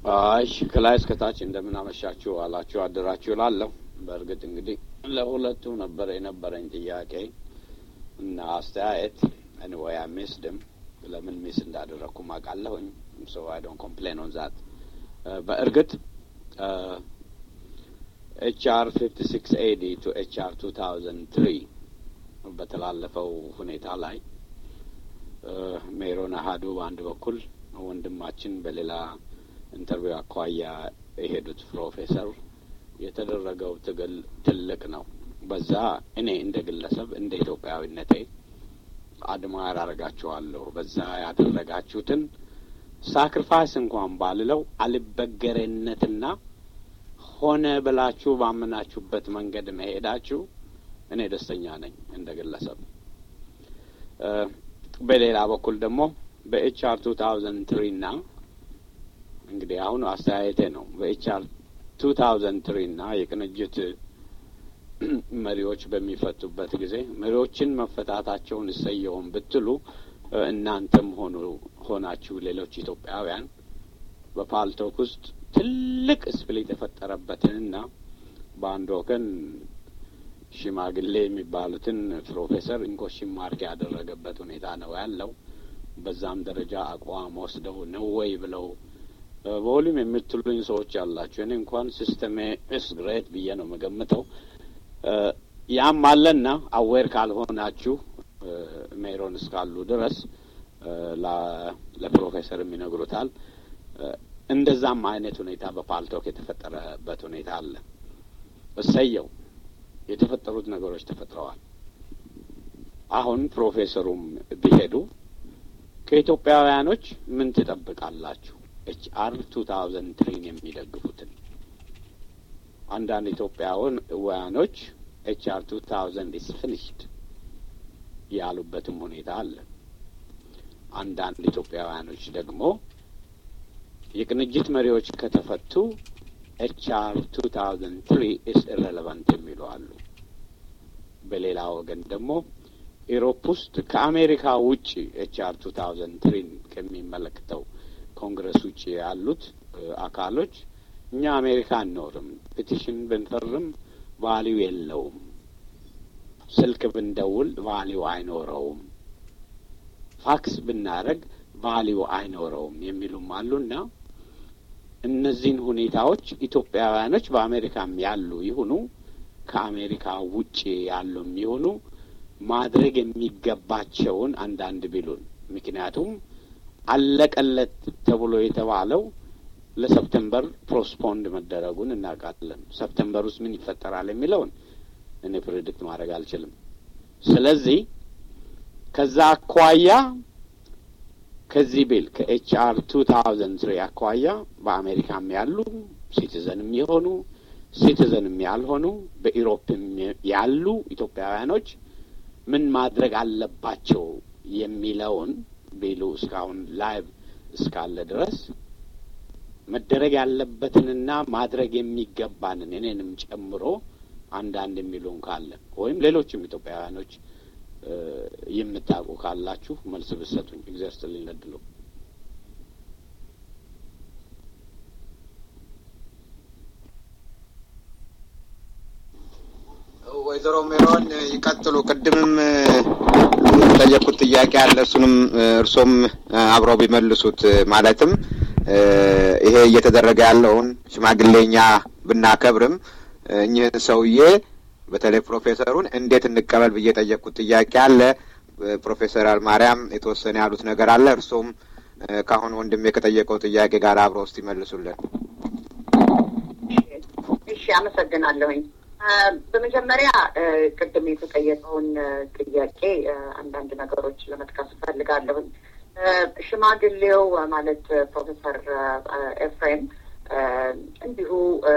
እሺ ከላይ እስከታች እንደምን አመሻችሁ አላችሁ አደራችሁ እላለሁ። በእርግጥ እንግዲህ ለሁለቱ ነበር የነበረኝ ጥያቄ እና አስተያየት ኤኒዌይ አይ ሚስድም ለምን ሚስ እንዳደረግኩም አውቃለሁኝ። ሶ አይ ዶንት ኮምፕሌን ኦን ዛት። በእርግጥ ኤች አር ፊፍቲ ሲክስ ኤዲ ቱ ኤች አር ቱ ታውዘንድ ትሪ በተላለፈው ሁኔታ ላይ ሜሮን አሀዱ በአንድ በኩል ወንድማችን በሌላ ኢንተርቪው አኳያ የሄዱት ፕሮፌሰር የተደረገው ትግል ትልቅ ነው። በዛ እኔ እንደ ግለሰብ እንደ ኢትዮጵያዊነቴ አድማር አደርጋችኋለሁ። በዛ ያደረጋችሁትን ሳክሪፋይስ እንኳን ባልለው አልበገሬነትና ሆነ ብላችሁ ባመናችሁበት መንገድ መሄዳችሁ እኔ ደስተኛ ነኝ እንደ ግለሰብ። በሌላ በኩል ደግሞ በኤችአር ቱ ታውዘንድ ትሪ ና እንግዲህ አሁን አስተያየቴ ነው። በኤችአር ቱ ታውዘንድ ትሪ ና የቅንጅት መሪዎች በሚፈቱበት ጊዜ መሪዎችን መፈታታቸውን እሰየውን ብትሉ እናንተም ሆኑ ሆናችሁ ሌሎች ኢትዮጵያውያን በፓልቶክ ውስጥ ትልቅ ስፕሊት የፈጠረበትንና በአንድ ወገን ሽማግሌ የሚባሉትን ፕሮፌሰር እንኮሽን ማርክ ያደረገበት ሁኔታ ነው ያለው። በዛም ደረጃ አቋም ወስደው ነው ወይ ብለው በሁሉም የምትሉኝ ሰዎች ያላችሁ፣ እኔ እንኳን ሲስተሜ ኢስ ግሬት ብዬ ነው የምገምተው። ያም አለና አዌር ካልሆናችሁ ሜሮን እስካሉ ድረስ ለፕሮፌሰርም ይነግሩታል። እንደዛም አይነት ሁኔታ በፓልቶክ የተፈጠረበት ሁኔታ አለ። እሰየው የተፈጠሩት ነገሮች ተፈጥረዋል። አሁን ፕሮፌሰሩም ቢሄዱ ከኢትዮጵያውያኖች ምን ትጠብቃላችሁ? ኤች አር ቱ ታውዘንድ ትሪን የሚደግፉትን አንዳንድ ኢትዮጵያውያኖች ኤች አር ቱ ታውዘንድ ኢስ ፊኒሽድ ያሉበትም ሁኔታ አለ። አንዳንድ ኢትዮጵያውያኖች ደግሞ የቅንጅት መሪዎች ከተፈቱ ኤች አር ቱ ታውዘንድ ትሪ ኢስ ኢሬሌቫንት የሚሉ አሉ። በሌላ ወገን ደግሞ ኢሮፕ ውስጥ ከአሜሪካ ውጭ ኤች አር ቱ ታውዘንድ ትሪን ከሚመለከተው ኮንግረስ ውጭ ያሉት አካሎች እኛ አሜሪካ አንኖርም፣ ፔቲሽን ብንፈርም ቫሊው የለውም፣ ስልክ ብንደውል ቫሊው አይኖረውም፣ ፋክስ ብናደረግ ቫሊው አይኖረውም የሚሉም አሉና እነዚህን ሁኔታዎች ኢትዮጵያውያኖች በአሜሪካም ያሉ ይሁኑ ከአሜሪካ ውጭ ያሉም ይሁኑ ማድረግ የሚገባቸውን አንዳንድ ቢሉን። ምክንያቱም አለቀለት ተብሎ የተባለው ለሰፕተምበር ፕሮስፖንድ መደረጉን እናውቃለን። ሰፕተምበር ውስጥ ምን ይፈጠራል የሚለውን እኔ ፕሬዲክት ማድረግ አልችልም። ስለዚህ ከዛ አኳያ ከዚህ ቢል ከኤች አር ቱ ታውዘንድ ትሪ አኳያ በአሜሪካም ያሉ ሲቲዘንም የሆኑ ሲቲዘንም ያልሆኑ በኢሮፕም ያሉ ኢትዮጵያውያኖች ምን ማድረግ አለባቸው የሚለውን ቢሉ እስካሁን ላይቭ እስካለ ድረስ መደረግ ያለበትንና ማድረግ የሚገባንን እኔንም ጨምሮ አንዳንድ የሚሉን ካለ ወይም ሌሎችም ኢትዮጵያውያኖች የምታውቁ ካላችሁ መልስ ብሰጡኝ። እግዚአብሔር ይስጥልኝ ለድሉ። ወይዘሮ ሜሮን ይቀጥሉ። ቅድምም የጠየቁት ጥያቄ አለ። እሱንም እርሶም አብረው ቢመልሱት ማለትም ይሄ እየተደረገ ያለውን ሽማግሌኛ ብናከብርም እኚህን ሰውዬ በተለይ ፕሮፌሰሩን እንዴት እንቀበል ብዬ የጠየቅኩት ጥያቄ አለ። ፕሮፌሰር አልማርያም የተወሰነ ያሉት ነገር አለ። እርሶም ከአሁን ወንድሜ ከጠየቀው ጥያቄ ጋር አብረው ውስጥ ይመልሱልን። እሺ፣ አመሰግናለሁኝ። በመጀመሪያ ቅድም የተጠየቀውን ጥያቄ አንዳንድ ነገሮች ለመጥቀስ እፈልጋለሁኝ። ሽማግሌው ማለት ፕሮፌሰር ኤፍሬም እንዲሁ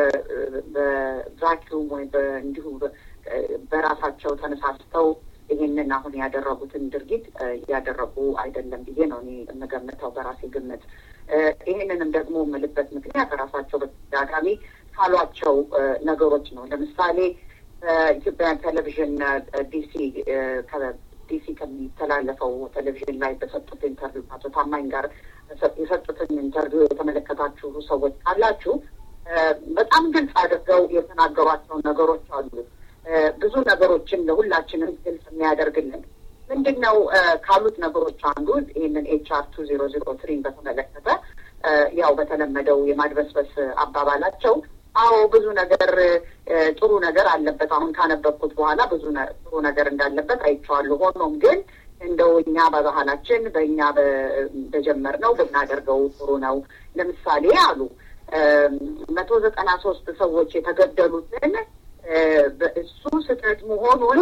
በቫኪዩም ወይም እንዲሁ በራሳቸው ተነሳስተው ይህንን አሁን ያደረጉትን ድርጊት እያደረጉ አይደለም ብዬ ነው እኔ የምገምተው በራሴ ግምት። ይህንንም ደግሞ የምልበት ምክንያት ራሳቸው በተደጋጋሚ ካሏቸው ነገሮች ነው። ለምሳሌ በኢትዮጵያን ቴሌቪዥን ዲሲ ዲሲ ከሚተላለፈው ቴሌቪዥን ላይ በሰጡት ኢንተርቪው አቶ ታማኝ ጋር የሰጡትን ኢንተርቪው የተመለከታችሁ ሰዎች ካላችሁ በጣም ግልጽ አድርገው የተናገሯቸው ነገሮች አሉ። ብዙ ነገሮችን ለሁላችንም ግልጽ የሚያደርግልን ምንድን ነው ካሉት ነገሮች አንዱ ይህንን ኤች አር ቱ ዜሮ ዜሮ ትሪን በተመለከተ ያው በተለመደው የማድበስበስ አባባላቸው አዎ ብዙ ነገር ጥሩ ነገር አለበት። አሁን ካነበብኩት በኋላ ብዙ ጥሩ ነገር እንዳለበት አይቼዋለሁ። ሆኖም ግን እንደው እኛ በባህላችን በእኛ በጀመርነው ብናደርገው ጥሩ ነው። ለምሳሌ አሉ መቶ ዘጠና ሶስት ሰዎች የተገደሉትን እሱ ስህተት መሆኑን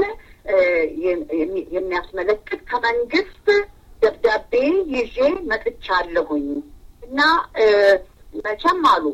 የሚያስመለክት ከመንግስት ደብዳቤ ይዤ መጥቻለሁኝ እና መቼም አሉ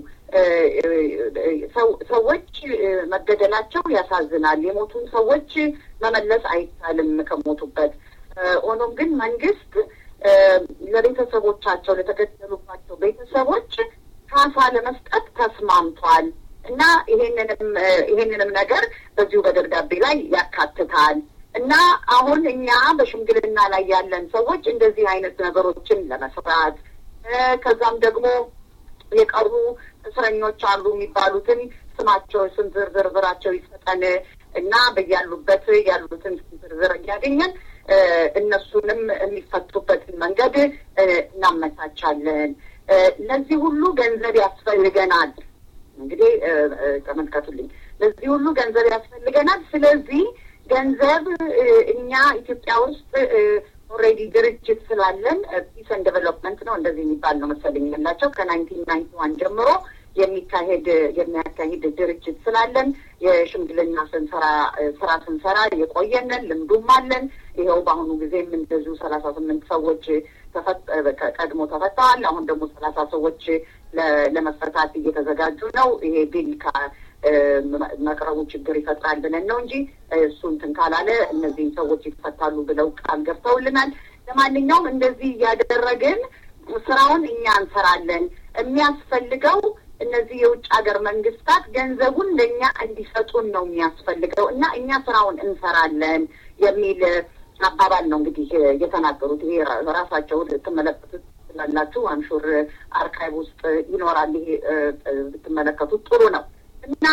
ሰዎች መገደላቸው ያሳዝናል። የሞቱን ሰዎች መመለስ አይቻልም ከሞቱበት። ሆኖም ግን መንግስት ለቤተሰቦቻቸው ለተገደሉባቸው ቤተሰቦች ካሳ ለመስጠት ተስማምቷል እና ይሄንንም ይሄንንም ነገር በዚሁ በደብዳቤ ላይ ያካትታል እና አሁን እኛ በሽምግልና ላይ ያለን ሰዎች እንደዚህ አይነት ነገሮችን ለመስራት ከዛም ደግሞ የቀሩ እስረኞች አሉ የሚባሉትን ስማቸው ስም ዝርዝራቸው ይሰጠን እና በያሉበት ያሉትን ስም ዝርዝር እያገኘን እነሱንም የሚፈቱበትን መንገድ እናመቻቻለን። ለዚህ ሁሉ ገንዘብ ያስፈልገናል። እንግዲህ ተመልከቱልኝ፣ ለዚህ ሁሉ ገንዘብ ያስፈልገናል። ስለዚህ ገንዘብ እኛ ኢትዮጵያ ውስጥ ኦልሬዲ ድርጅት ስላለን ፒስ ኤንድ ዴቨሎፕመንት ነው እንደዚህ የሚባል ነው መሰለኝ ያላቸው ከናይንቲን ናይንቲ ዋን ጀምሮ የሚካሄድ የሚያካሂድ ድርጅት ስላለን የሽምግልና ስንሰራ ስራ ስንሰራ የቆየንን ልምዱም አለን። ይኸው በአሁኑ ጊዜም እንደዚሁ ሰላሳ ስምንት ሰዎች ቀድሞ ተፈተዋል። አሁን ደግሞ ሰላሳ ሰዎች ለመፈታት እየተዘጋጁ ነው። ይሄ ቢል መቅረቡ ችግር ይፈጥራል ብለን ነው እንጂ እሱ እንትን ካላለ እነዚህም ሰዎች ይፈታሉ ብለው ቃል ገብተውልናል። ለማንኛውም እንደዚህ እያደረግን ስራውን እኛ እንሰራለን። የሚያስፈልገው እነዚህ የውጭ ሀገር መንግስታት ገንዘቡን ለእኛ እንዲሰጡን ነው የሚያስፈልገው እና እኛ ስራውን እንሰራለን የሚል አባባል ነው እንግዲህ የተናገሩት። ይሄ ራሳቸው ልትመለከቱት ስላላችሁ አንሹር አርካይቭ ውስጥ ይኖራል። ይሄ ብትመለከቱት ጥሩ ነው እና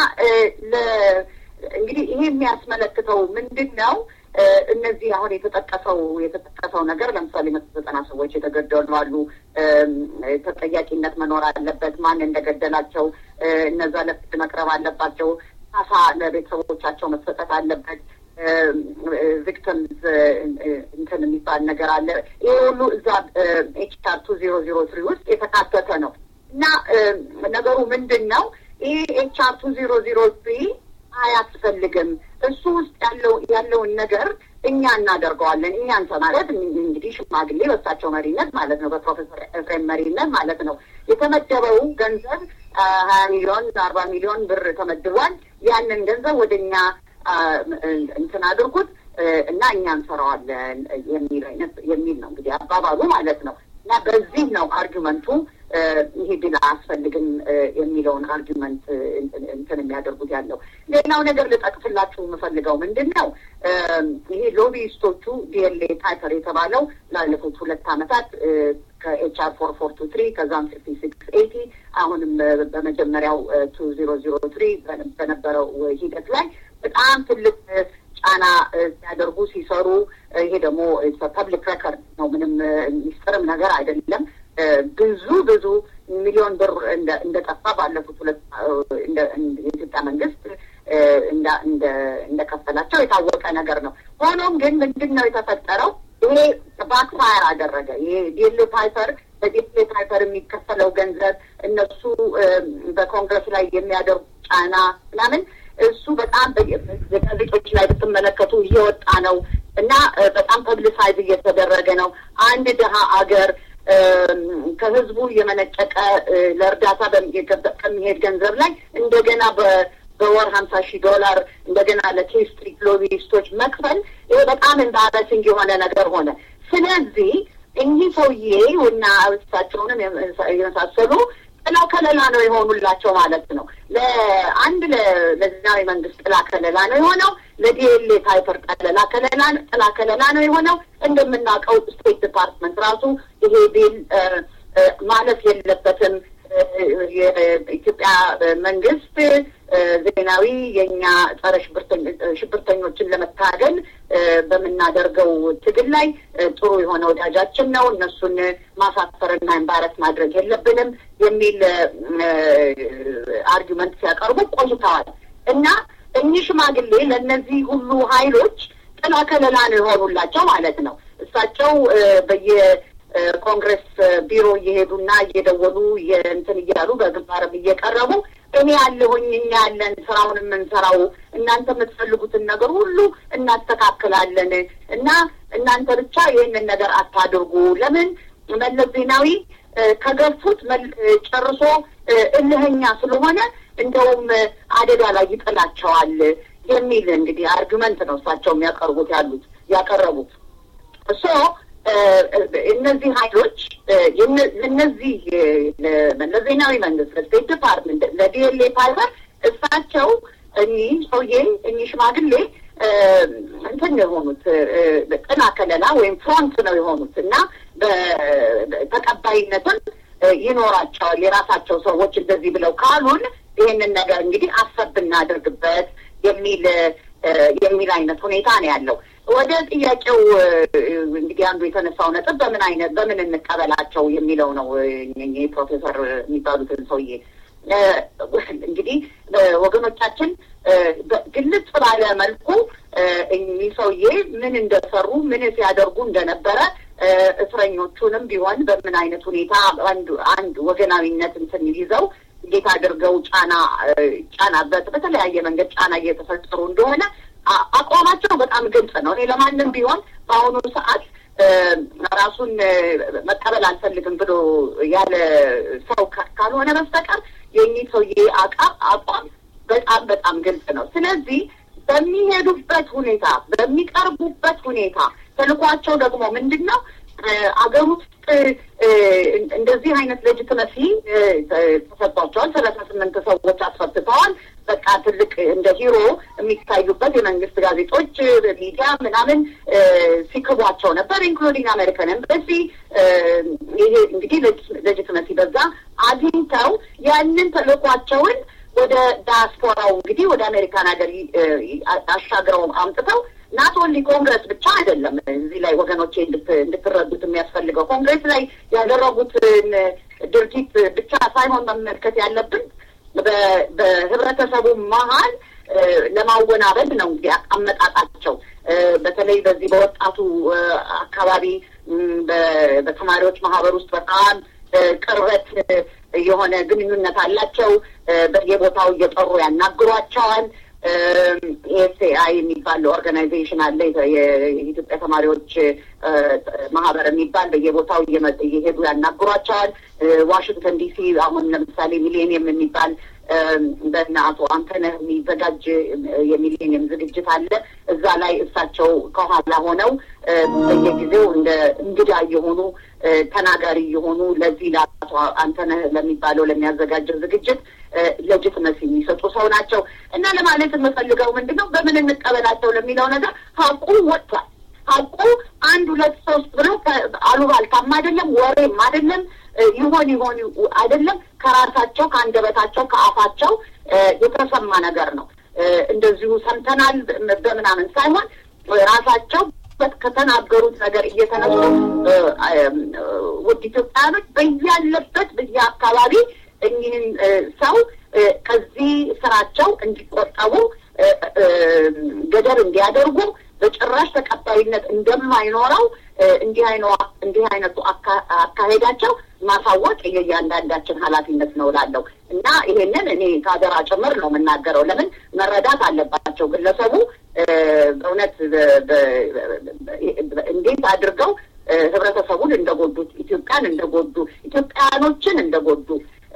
እንግዲህ ይሄ የሚያስመለክተው ምንድን ነው? እነዚህ አሁን የተጠቀሰው የተጠቀሰው ነገር ለምሳሌ መቶ ዘጠና ሰዎች የተገደሉ አሉ። ተጠያቂነት መኖር አለበት። ማን እንደገደላቸው እነዛ ለፍርድ መቅረብ አለባቸው። ካሳ ለቤተሰቦቻቸው መሰጠት አለበት። ቪክቲምስ እንትን የሚባል ነገር አለ። ይሄ ሁሉ እዛ ኤችአር ቱ ዜሮ ዜሮ ትሪ ውስጥ የተካተተ ነው እና ነገሩ ምንድን ነው? ይሄ ኤችአር ቱ ዜሮ ዜሮ ትሪ አያስፈልግም። እሱ ውስጥ ያለው ያለውን ነገር እኛ እናደርገዋለን። እኛ እንተ ማለት እንግዲህ ሽማግሌ በሳቸው መሪነት ማለት ነው፣ በፕሮፌሰር ኤፍሬም መሪነት ማለት ነው። የተመደበው ገንዘብ ሀያ ሚሊዮን አርባ ሚሊዮን ብር ተመድቧል። ያንን ገንዘብ ወደ እኛ እንትን አድርጉት እና እኛ እንሰራዋለን የሚል አይነት የሚል ነው እንግዲህ አባባሉ ማለት ነው። እና በዚህ ነው አርጊመንቱ ይሄ ድል አያስፈልግም የሚለውን አርጊመንት እንትን የሚያደርጉት ያለው። ሌላው ነገር ልጠቅስላችሁ የምፈልገው ምንድን ነው ይሄ ሎቢይስቶቹ ዲኤልኤ ታይፐር የተባለው ላለፉት ሁለት ዓመታት ከኤችአር ፎር ፎር ቱ ትሪ ከዛም ፊፍቲ ሲክስ ኤቲ አሁንም በመጀመሪያው ቱ ዜሮ ዜሮ ትሪ በነበረው ሂደት ላይ በጣም ትልቅ ጫና ሲያደርጉ ሲሰሩ፣ ይሄ ደግሞ ፐብሊክ ሬከርድ ነው። ምንም ሚስጥርም ነገር አይደለም። ብዙ ብዙ ሚሊዮን ብር እንደጠፋ ባለፉት ሁለት የኢትዮጵያ መንግስት እንደከፈላቸው የታወቀ ነገር ነው። ሆኖም ግን ምንድን ነው የተፈጠረው? ይሄ ባክፋየር አደረገ። ይሄ ዲኤልኤ ፓይፐር በዲኤልኤ ፓይፐር የሚከፈለው ገንዘብ እነሱ በኮንግረስ ላይ የሚያደርጉ ጫና ምናምን እሱ በጣም የጋዜጦች ላይ ብትመለከቱ እየወጣ ነው እና በጣም ፐብሊሳይዝ እየተደረገ ነው። አንድ ድሀ አገር ከህዝቡ የመነጨቀ ለእርዳታ ከሚሄድ ገንዘብ ላይ እንደገና በወር ሀምሳ ሺህ ዶላር እንደገና ለኬ ስትሪት ሎቢስቶች መክፈል ይሄ በጣም ኤምባራሲንግ የሆነ ነገር ሆነ። ስለዚህ እኚህ ሰውዬ እና እሳቸውንም የመሳሰሉ ጥላ ከለላ ነው የሆኑላቸው ማለት ነው። ለአንድ ለዛሬ መንግስት ጥላ ከለላ ነው የሆነው። ለዲኤልኤ ታይፐር ጠለላ ከለላ ጥላ ከለላ ነው የሆነው። እንደምናውቀው ስቴት ዲፓርትመንት ራሱ ይሄ ቢል ማለፍ የለበትም። የኢትዮጵያ መንግስት ዜናዊ የእኛ ጸረ ሽብርተኞችን ለመታገል በምናደርገው ትግል ላይ ጥሩ የሆነ ወዳጃችን ነው። እነሱን ማሳፈርና ኤምባረስ ማድረግ የለብንም የሚል አርጊመንት ሲያቀርቡ ቆይተዋል እና እኚህ ሽማግሌ ለእነዚህ ሁሉ ሀይሎች ጥላ ከለላ ነው የሆኑላቸው ማለት ነው። እሳቸው በየ ኮንግረስ ቢሮ እየሄዱና እየደወሉ እንትን እያሉ በግንባርም እየቀረቡ እኔ ያለሁኝ እኛ ያለን ስራውን የምንሰራው እናንተ የምትፈልጉትን ነገር ሁሉ እናስተካክላለን እና እናንተ ብቻ ይህንን ነገር አታድርጉ። ለምን መለስ ዜናዊ ከገፉት ጨርሶ እልህኛ ስለሆነ እንደውም አደጋ ላይ ይጥላቸዋል የሚል እንግዲህ አርጊመንት ነው እሳቸው የሚያቀርቡት ያሉት ያቀረቡት እሶ እነዚህ ሀይሎች እነዚህ ለመለስ ዜናዊ መንግስት፣ ለስቴት ዲፓርትመንት፣ ለዲኤልኤ ፋይበር እሳቸው እኚህ ሰውዬ እኚህ ሽማግሌ እንትን ነው የሆኑት ጥና ከለላ ወይም ፍሮንት ነው የሆኑት እና ተቀባይነትም ይኖራቸዋል። የራሳቸው ሰዎች እንደዚህ ብለው ካሉን ይህንን ነገር እንግዲህ አሰብ ብናደርግበት የሚል የሚል አይነት ሁኔታ ነው ያለው። ወደ ጥያቄው እንግዲህ አንዱ የተነሳው ነጥብ በምን አይነት በምን እንቀበላቸው የሚለው ነው። ፕሮፌሰር የሚባሉትን ሰውዬ እንግዲህ ወገኖቻችን ግልጽ ባለ መልኩ እኚህ ሰውዬ ምን እንደሰሩ ምን ሲያደርጉ እንደነበረ እስረኞቹንም ቢሆን በምን አይነት ሁኔታ አንድ አንድ ወገናዊነት እንትን ይዘው እንዴት አድርገው ጫና ጫና በተለያየ መንገድ ጫና እየተፈጠሩ እንደሆነ አቋማቸው በጣም ግልጽ ነው። እኔ ለማንም ቢሆን በአሁኑ ሰዓት ራሱን መቀበል አልፈልግም ብሎ ያለ ሰው ካልሆነ በስተቀር የእኚህ ሰውዬ አቋም በጣም በጣም ግልጽ ነው። ስለዚህ በሚሄዱበት ሁኔታ በሚቀርቡበት ሁኔታ ተልኳቸው ደግሞ ምንድን ነው? አገር ውስጥ እንደዚህ አይነት ሌጅትመሲ ተሰጥቷቸዋል። ሰላሳ ስምንት ሰዎች አስፈትተዋል። በቃ ትልቅ እንደ ሂሮ የሚታዩበት የመንግስት ጋዜጦች፣ ሚዲያ ምናምን ሲክቧቸው ነበር። ኢንክሉዲንግ አሜሪካን ኤምባሲ ይሄ እንግዲህ ሌጅትመሲ በዛ አግኝተው ያንን ተልኳቸውን ወደ ዳያስፖራው እንግዲህ ወደ አሜሪካን ሀገር አሻግረው አምጥተው ናት ኦንሊ ኮንግረስ ብቻ አይደለም። እዚህ ላይ ወገኖቼ እንድትረዱት የሚያስፈልገው ኮንግረስ ላይ ያደረጉትን ድርጊት ብቻ ሳይሆን መመልከት ያለብን በህብረተሰቡ መሀል ለማወናበድ ነው እንግዲህ አመጣጣቸው። በተለይ በዚህ በወጣቱ አካባቢ በተማሪዎች ማህበር ውስጥ በጣም ቅርበት የሆነ ግንኙነት አላቸው። በየቦታው እየጠሩ ያናግሯቸዋል። ኤስኤአይ የሚባል ኦርጋናይዜሽን አለ። የኢትዮጵያ ተማሪዎች ማህበር የሚባል በየቦታው እየሄዱ ያናግሯቸዋል። ዋሽንግተን ዲሲ አሁን ለምሳሌ ሚሌኒየም የሚባል በእነ አቶ አንተነህ የሚዘጋጅ የሚሌኒየም ዝግጅት አለ። እዛ ላይ እሳቸው ከኋላ ሆነው በየጊዜው እንደ እንግዳ እየሆኑ ተናጋሪ እየሆኑ ለዚህ ለአቶ አንተነህ ለሚባለው ለሚያዘጋጀው ዝግጅት ለጅትመስ የሚሰጡ ሰው ናቸው እና ለማለት የምፈልገው ምንድን ነው በምን እንቀበላቸው ለሚለው ነገር ሀቁ ወጥቷል። ሀቁ አንድ ሁለት ሶስት ብለው አሉባልታም አይደለም ወሬም አይደለም ይሆን ይሆን አይደለም ከራሳቸው ከአንደበታቸው ከአፋቸው የተሰማ ነገር ነው። እንደዚሁ ሰምተናል በምናምን ሳይሆን ራሳቸው ከተናገሩት ነገር እየተነሱ ውድ ኢትዮጵያውያኖች በያለበት በየአካባቢ እኚህን ሰው ከዚህ ስራቸው እንዲቆጠቡ ገደብ እንዲያደርጉ በጭራሽ ተቀባይነት እንደማይኖረው እንዲህ እንዲህ አይነቱ አካሄዳቸው ማሳወቅ የእያንዳንዳችን ኃላፊነት ነው እላለሁ እና ይሄንን እኔ ከሀገራ ጭምር ነው የምናገረው። ለምን መረዳት አለባቸው ግለሰቡ በእውነት እንዴት አድርገው ህብረተሰቡን እንደጎዱት፣ ኢትዮጵያን እንደጎዱ፣ ኢትዮጵያውያኖችን እንደጎዱ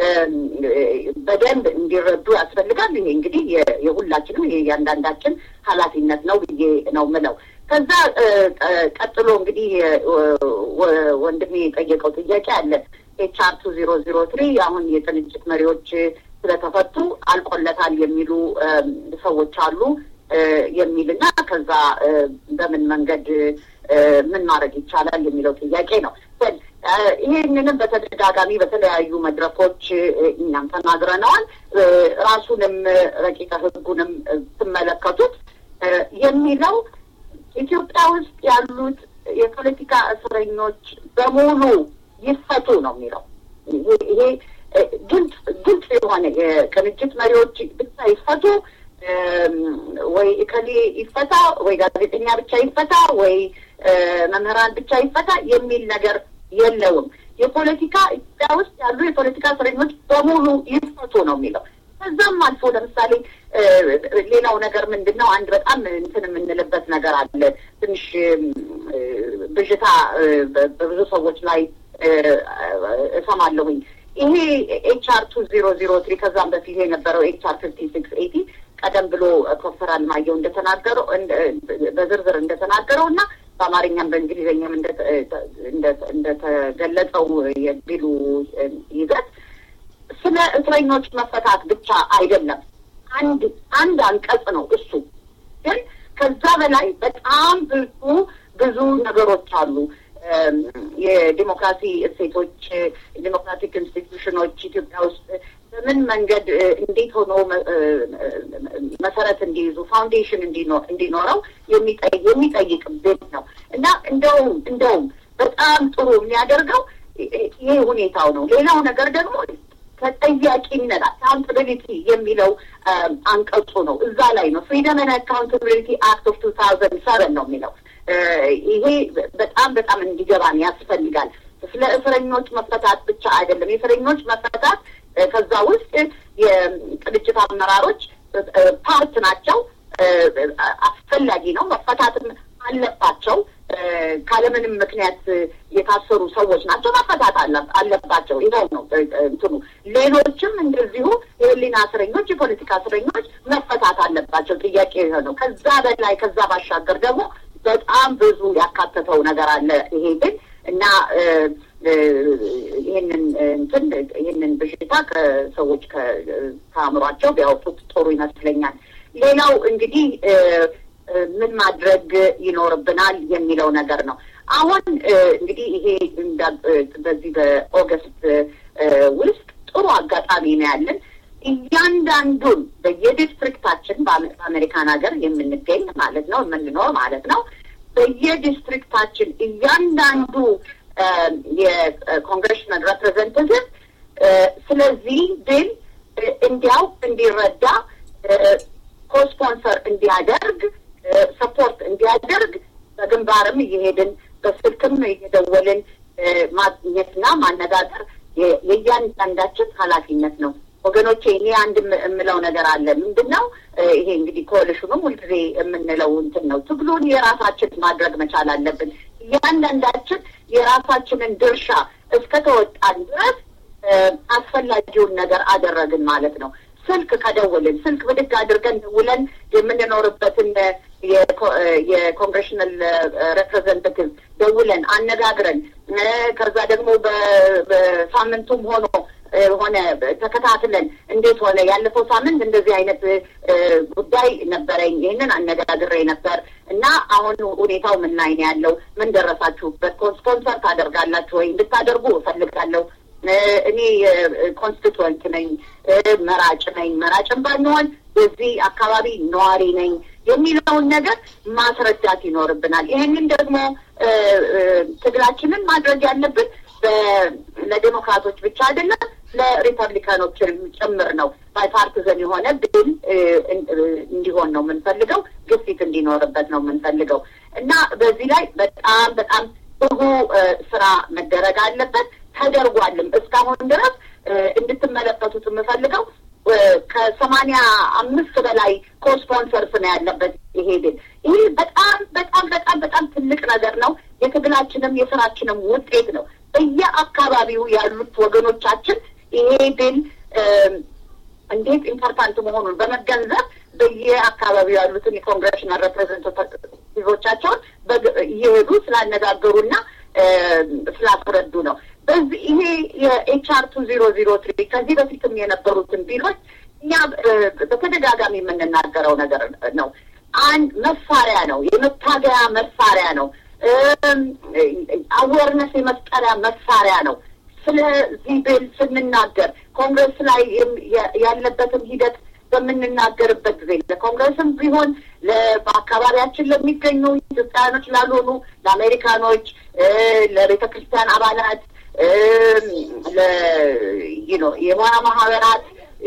በደንብ እንዲረዱ ያስፈልጋል። ይሄ እንግዲህ የሁላችንም የእያንዳንዳችን ኃላፊነት ነው ብዬ ነው ምለው። ከዛ ቀጥሎ እንግዲህ ወንድሜ የጠየቀው ጥያቄ አለ። ኤችአር ቱ ዜሮ ዜሮ ትሪ አሁን የቅንጅት መሪዎች ስለተፈቱ አልቆለታል የሚሉ ሰዎች አሉ የሚልና ከዛ በምን መንገድ ምን ማድረግ ይቻላል የሚለው ጥያቄ ነው። ይህንንም በተደጋጋሚ በተለያዩ መድረኮች እኛም ተናግረነዋል። ራሱንም ረቂቀ ሕጉንም ስመለከቱት የሚለው ኢትዮጵያ ውስጥ ያሉት የፖለቲካ እስረኞች በሙሉ ይፈቱ ነው የሚለው። ይሄ ግልጽ ግልጽ የሆነ የቅንጅት መሪዎች ብቻ ይፈቱ ወይ እከሌ ይፈታ ወይ ጋዜጠኛ ብቻ ይፈታ ወይ መምህራን ብቻ ይፈታ የሚል ነገር የለውም። የፖለቲካ ኢትዮጵያ ውስጥ ያሉ የፖለቲካ እስረኞች በሙሉ ይፈቱ ነው የሚለው። ከዛም አልፎ ለምሳሌ ሌላው ነገር ምንድን ነው? አንድ በጣም እንትን የምንልበት ነገር አለ። ትንሽ ብዥታ በብዙ ሰዎች ላይ እሰማለሁኝ። ይሄ ኤች አር ቱ ዜሮ ዜሮ ትሪ ከዛም በፊት የነበረው ኤች አር ፊፍቲ ሲክስ ኤቲ ቀደም ብሎ ፕሮፌሰር አልማየሁ እንደተናገረው በዝርዝር እንደተናገረው እና በአማርኛም በእንግሊዝኛም እንደተገለጸው የቢሉ ይዘት ስለ እስረኞች መፈታት ብቻ አይደለም። አንድ አንድ አንቀጽ ነው እሱ። ግን ከዛ በላይ በጣም ብዙ ብዙ ነገሮች አሉ። የዲሞክራሲ እሴቶች፣ ዲሞክራቲክ ኢንስቲትዩሽኖች ኢትዮጵያ ውስጥ በምን መንገድ እንዴት ሆኖ መሰረት እንዲይዙ ፋውንዴሽን እንዲኖረው የሚጠይቅ ቤት ነው እና እንደውም እንደውም በጣም ጥሩ የሚያደርገው ይሄ ሁኔታው ነው። ሌላው ነገር ደግሞ ተጠያቂነት አካውንታቢሊቲ የሚለው አንቀጹ ነው። እዛ ላይ ነው ፍሪደም ን አካውንታቢሊቲ አክት ኦፍ ቱ ታውዘንድ ሰቨን ነው የሚለው። ይሄ በጣም በጣም እንዲገባን ያስፈልጋል። ስለ እስረኞች መፈታት ብቻ አይደለም። የእስረኞች መፈታት ከዛ ውስጥ የቅንጅት አመራሮች ፓርት ናቸው። አስፈላጊ ነው፣ መፈታትም አለባቸው። ካለምንም ምክንያት የታሰሩ ሰዎች ናቸው፣ መፈታት አለባቸው። ይኸው ነው እንትኑ። ሌሎችም እንደዚሁ የህሊና እስረኞች፣ የፖለቲካ እስረኞች መፈታት አለባቸው። ጥያቄ ይሄ ነው። ከዛ በላይ ከዛ ባሻገር ደግሞ በጣም ብዙ ያካተተው ነገር አለ ይሄ ግን እና ይህንን እንትን ይህንን በሽታ ከሰዎች ከአእምሯቸው ቢያወጡት ጥሩ ይመስለኛል። ሌላው እንግዲህ ምን ማድረግ ይኖርብናል የሚለው ነገር ነው። አሁን እንግዲህ ይሄ በዚህ በኦገስት ውስጥ ጥሩ አጋጣሚ ነው ያለን። እያንዳንዱን በየዲስትሪክታችን በአሜሪካን ሀገር የምንገኝ ማለት ነው የምንኖር ማለት ነው በየዲስትሪክታችን እያንዳንዱ የኮንግሬሽናል ሬፕሬዘንታቲቭ ስለዚህ ቢል እንዲያውቅ እንዲረዳ ኮስፖንሰር እንዲያደርግ ሰፖርት እንዲያደርግ በግንባርም እየሄድን በስልክም እየደወልን ማግኘትና ማነጋገር የእያንዳንዳችን ኃላፊነት ነው። ወገኖቼ እኔ አንድ የምለው ነገር አለ። ምንድን ነው ይሄ እንግዲህ ኮሊሽኑም ሁልጊዜ የምንለው እንትን ነው። ትግሉን የራሳችን ማድረግ መቻል አለብን። እያንዳንዳችን የራሳችንን ድርሻ እስከተወጣን ድረስ አስፈላጊውን ነገር አደረግን ማለት ነው። ስልክ ከደውልን ስልክ ብድግ አድርገን ደውለን የምንኖርበትን የኮንግሬሽናል ሬፕሬዘንታቲቭ ደውለን አነጋግረን ከዛ ደግሞ በሳምንቱም ሆኖ ሆነ ተከታትለን እንዴት ሆነ ያለፈው ሳምንት እንደዚህ አይነት ጉዳይ ነበረኝ፣ ይህንን አነጋግሬ ነበር እና አሁን ሁኔታው ምን ላይ ነው ያለው? ምን ደረሳችሁበት? ስፖንሰር ታደርጋላችሁ ወይ? እንድታደርጉ እፈልጋለሁ። እኔ ኮንስቲቱዌንት ነኝ፣ መራጭ ነኝ። መራጭም ባንሆን የዚህ አካባቢ ነዋሪ ነኝ የሚለውን ነገር ማስረዳት ይኖርብናል። ይህንን ደግሞ ትግላችንን ማድረግ ያለብን ለዴሞክራቶች ብቻ አይደለም ለሪፐብሊካኖች ጭምር ነው። ባይፓርቲዘን የሆነ ቢል እንዲሆን ነው የምንፈልገው፣ ግፊት እንዲኖርበት ነው የምንፈልገው እና በዚህ ላይ በጣም በጣም ብዙ ስራ መደረግ አለበት። ተደርጓልም እስካሁን ድረስ እንድትመለከቱት የምፈልገው ከሰማንያ አምስት በላይ ኮስፖንሰርስ ነው ያለበት ይሄ ቢል። ይህ በጣም በጣም በጣም በጣም ትልቅ ነገር ነው። የትግላችንም የስራችንም ውጤት ነው። በየአካባቢው ያሉት ወገኖቻችን ይሄ ቢል እንዴት ኢምፖርታንት መሆኑን በመገንዘብ በየአካባቢው ያሉትን የኮንግሬሽናል ሬፕሬዘንታቲቮቻቸውን እየሄዱ ስላነጋገሩና ስላስረዱ ነው። በዚህ ይሄ የኤችአር ቱ ዜሮ ዜሮ ትሪ ከዚህ በፊትም የነበሩትን ቢሎች እኛ በተደጋጋሚ የምንናገረው ነገር ነው። አንድ መሳሪያ ነው፣ የመታገያ መሳሪያ ነው። አዌርነስ የመፍጠሪያ መሳሪያ ነው። ስለዚህ ቢል ስንናገር ኮንግረስ ላይ ያለበትን ሂደት በምንናገርበት ጊዜ ለኮንግረስም ቢሆን በአካባቢያችን ለሚገኙ ኢትዮጵያውያኖች ላልሆኑ ለአሜሪካኖች፣ ለቤተ ክርስቲያን አባላት፣ የሙያ ማህበራት፣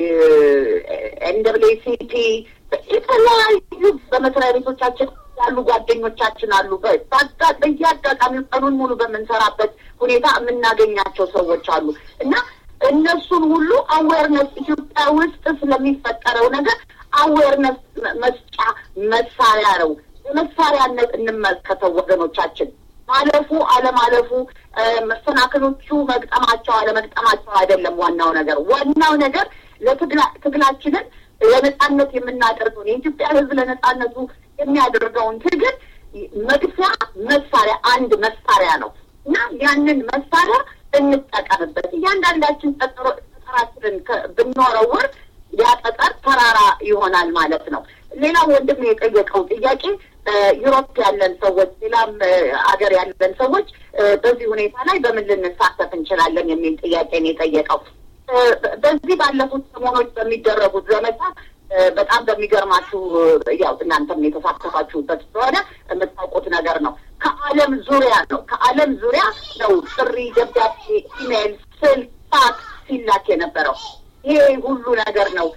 ኤንደብሊሲፒ የተለያዩ በመስሪያ ቤቶቻችን ያሉ ጓደኞቻችን አሉ። በየአጋጣሚው ቀኑን ሙሉ በምንሰራበት ሁኔታ የምናገኛቸው ሰዎች አሉ እና እነሱን ሁሉ አዌርነስ ኢትዮጵያ ውስጥ ስለሚፈጠረው ነገር አዌርነስ መስጫ መሳሪያ ነው። በመሳሪያነት እንመልከተው ወገኖቻችን። ማለፉ አለማለፉ፣ መሰናክሎቹ መግጠማቸው አለመግጠማቸው አይደለም ዋናው ነገር። ዋናው ነገር ለትግላችንን ለነጻነት የምናደርገውን የኢትዮጵያ ሕዝብ ለነጻነቱ የሚያደርገውን ትግል መግፊያ መሳሪያ አንድ መሳሪያ ነው እና ያንን መሳሪያ እንጠቀምበት። እያንዳንዳችን ጠጠራችንን ብንወረውር ያ ጠጠር ተራራ ይሆናል ማለት ነው። ሌላው ወንድም የጠየቀው ጥያቄ ዩሮፕ ያለን ሰዎች፣ ሌላም አገር ያለን ሰዎች በዚህ ሁኔታ ላይ በምን ልንሳተፍ እንችላለን የሚል ጥያቄ ነው የጠየቀው። በዚህ ባለፉት ሰሞኖች በሚደረጉት ዘመቻ በጣም በሚገርማችሁ ያው እናንተም የተሳተፋችሁበት ስለሆነ የምታውቁት ነገር ነው። ከዓለም ዙሪያ ነው ከዓለም ዙሪያ ነው ጥሪ፣ ደብዳቤ፣ ኢሜይል፣ ስልክ፣ ፋክስ ሲላክ የነበረው ይሄ ሁሉ ነገር ነው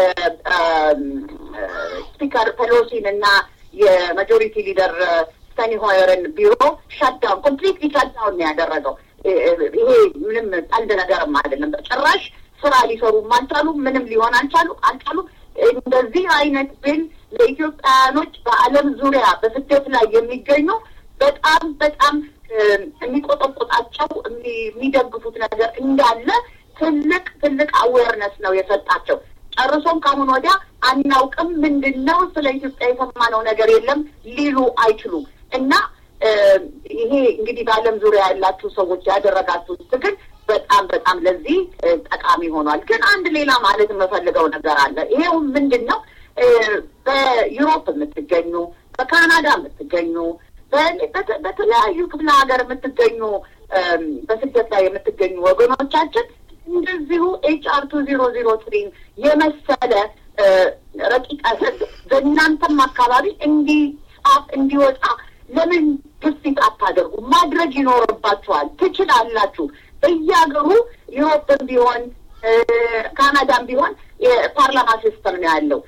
የስፒከር ፔሎሲን እና የማጆሪቲ ሊደር ስታኒ ሆየርን ቢሮ ሻትዳውን ኮምፕሊትሊ ሻትዳውን ነው ያደረገው። ይሄ ምንም ቀልድ ነገርም አይደለም። በጭራሽ ስራ ሊሰሩም አልቻሉ። ምንም ሊሆን አልቻሉ አልቻሉ። እንደዚህ አይነት ቢል ለኢትዮጵያውያኖች በዓለም ዙሪያ በስደት ላይ የሚገኙ በጣም በጣም የሚቆጠቁጣቸው የሚደግፉት ነገር እንዳለ ትልቅ ትልቅ አዌርነስ ነው የሰጣቸው። ጨርሶም ከአሁን ወዲያ አናውቅም፣ ምንድን ነው ስለ ኢትዮጵያ የሰማነው ነገር የለም ሊሉ አይችሉም እና ይሄ እንግዲህ በዓለም ዙሪያ ያላችሁ ሰዎች ያደረጋችሁት ትግል በጣም በጣም ለዚህ ጠቃሚ ሆኗል። ግን አንድ ሌላ ማለት የምፈልገው ነገር አለ። ይሄው ምንድን ነው በዩሮፕ የምትገኙ በካናዳ የምትገኙ በተለያዩ ክፍለ ሀገር የምትገኙ በስደት ላይ የምትገኙ ወገኖቻችን እንደዚሁ ኤች አር ቱ ዜሮ ዜሮ ትሪን የመሰለ ረቂቅ ሕግ በእናንተም አካባቢ እንዲጻፍ እንዲወጣ ለምን ግፊት አታደርጉ? ማድረግ ይኖርባችኋል። ትችላላችሁ። በየሀገሩ ዩሮፕም ቢሆን ካናዳም ቢሆን የፓርላማ ሲስተም ነው ያለው።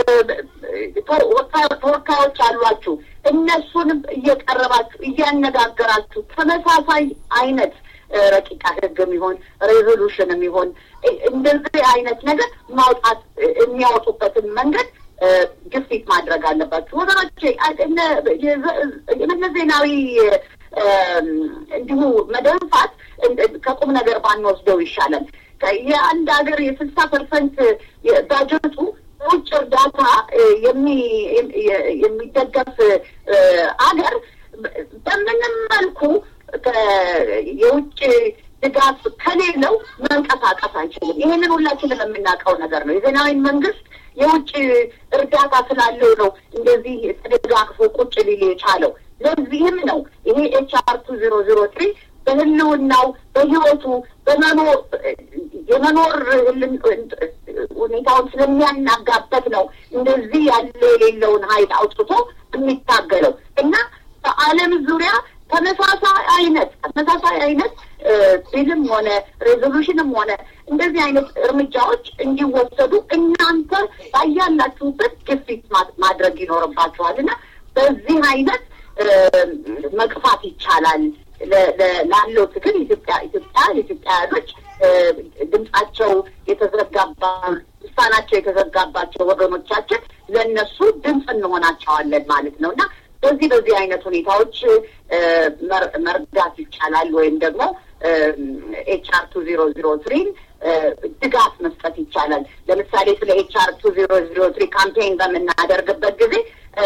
ተወካዮች አሏችሁ። እነሱንም እየቀረባችሁ እያነጋገራችሁ ተመሳሳይ አይነት ረቂቅ ሕግም ይሆን ሬዞሉሽንም ይሆን እንደዚህ አይነት ነገር ማውጣት የሚያወጡበትን መንገድ ግፊት ማድረግ አለባችሁ ወገኖቼ። የመለስ ዜናዊ እንዲሁ መደንፋት ከቁም ነገር ባንወስደው ይሻላል። የአንድ ሀገር የስልሳ ፐርሰንት ባጀቱ በውጭ እርዳታ የሚደገፍ አገር በምንም መልኩ የውጭ ድጋፍ ከሌለው መንቀሳቀስ አይችልም። ይህንን ሁላችንም የምናውቀው ነገር ነው። የዜናዊን መንግስት የውጭ እርዳታ ስላለው ነው እንደዚህ ተደጋግፎ ቁጭ ሊል የቻለው። ለዚህም ነው ይሄ ኤች አር ቱ ዜሮ ዜሮ ትሪ በህልውናው በህይወቱ በመኖር የመኖር ሁኔታውን ስለሚያናጋበት ነው እንደዚህ ያለ የሌለውን ኃይል አውጥቶ የሚታገለው እና በዓለም ዙሪያ ተመሳሳይ አይነት ተመሳሳይ አይነት ቢልም ሆነ ሬዞሉሽንም ሆነ እንደዚህ አይነት እርምጃዎች እንዲወሰዱ እናንተ ባያላችሁበት ግፊት ማድረግ ይኖርባችኋል እና በዚህ አይነት መግፋት ይቻላል። ላለው ትግል ኢትዮጵያ ኢትዮጵያ የኢትዮጵያውያኖች ድምጻቸው የተዘጋባ ውሳናቸው የተዘጋባቸው ወገኖቻችን ለእነሱ ድምፅ እንሆናቸዋለን ማለት ነው እና በዚህ በዚህ አይነት ሁኔታዎች መርዳት ይቻላል ወይም ደግሞ ኤች አር ቱ ዜሮ ዜሮ ትሪን ድጋፍ መስጠት ይቻላል። ለምሳሌ ስለ ኤች አር ቱ ዜሮ ዜሮ ትሪ ካምፔን በምናደርግበት ጊዜ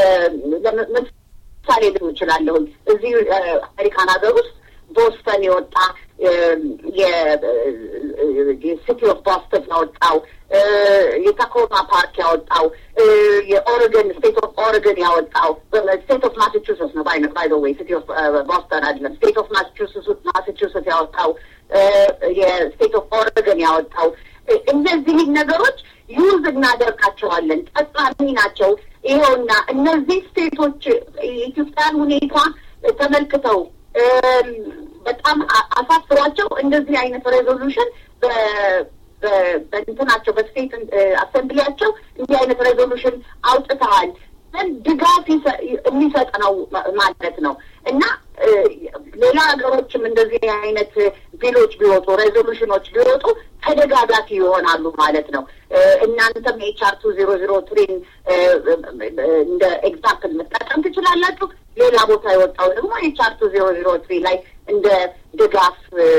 ምሳሌ ልም እችላለሁኝ። እዚህ አሜሪካን ሀገር ውስጥ ቦስተን የወጣ የሲቲ ኦፍ ቦስተን ያወጣው የታኮማ ፓርክ ያወጣው የኦሬገን ስቴት ኦፍ ኦሬገን ያወጣው ስቴት ኦፍ ማሳቹሴትስ ነው ባይ ባይ ወይ ሲቲ ኦፍ ቦስተን አይደለም። ስቴት ኦፍ ማሳቹሴትስ ያወጣው የስቴት ኦፍ ኦሬገን ያወጣው እነዚህን ነገሮች ዩዝ እናደርጋቸዋለን። ጠቃሚ ናቸው። ይኸውና እነዚህ ስቴቶች የኢትዮጵያን ሁኔታ ተመልክተው በጣም አሳስሯቸው እንደዚህ አይነት ሬዞሉሽን በእንትናቸው በስቴት አሰምብሊያቸው እንዲህ አይነት ሬዞሉሽን አውጥተዋል። ድጋፍ የሚሰጥ ነው ማለት ነው እና ሌላ ሀገሮችም እንደዚህ አይነት ቢሎች ቢወጡ ሬዞሉሽኖች ቢወጡ ተደጋጋፊ ይሆናሉ ማለት ነው። እናንተም ኤችአር ቱ ዜሮ ዜሮ ትሪን እንደ ኤግዛምፕል መጠቀም ትችላላችሁ። ሌላ ቦታ የወጣው ደግሞ ኤችአር ቱ ዜሮ ዜሮ ትሪ ላይ እንደ ድጋፍ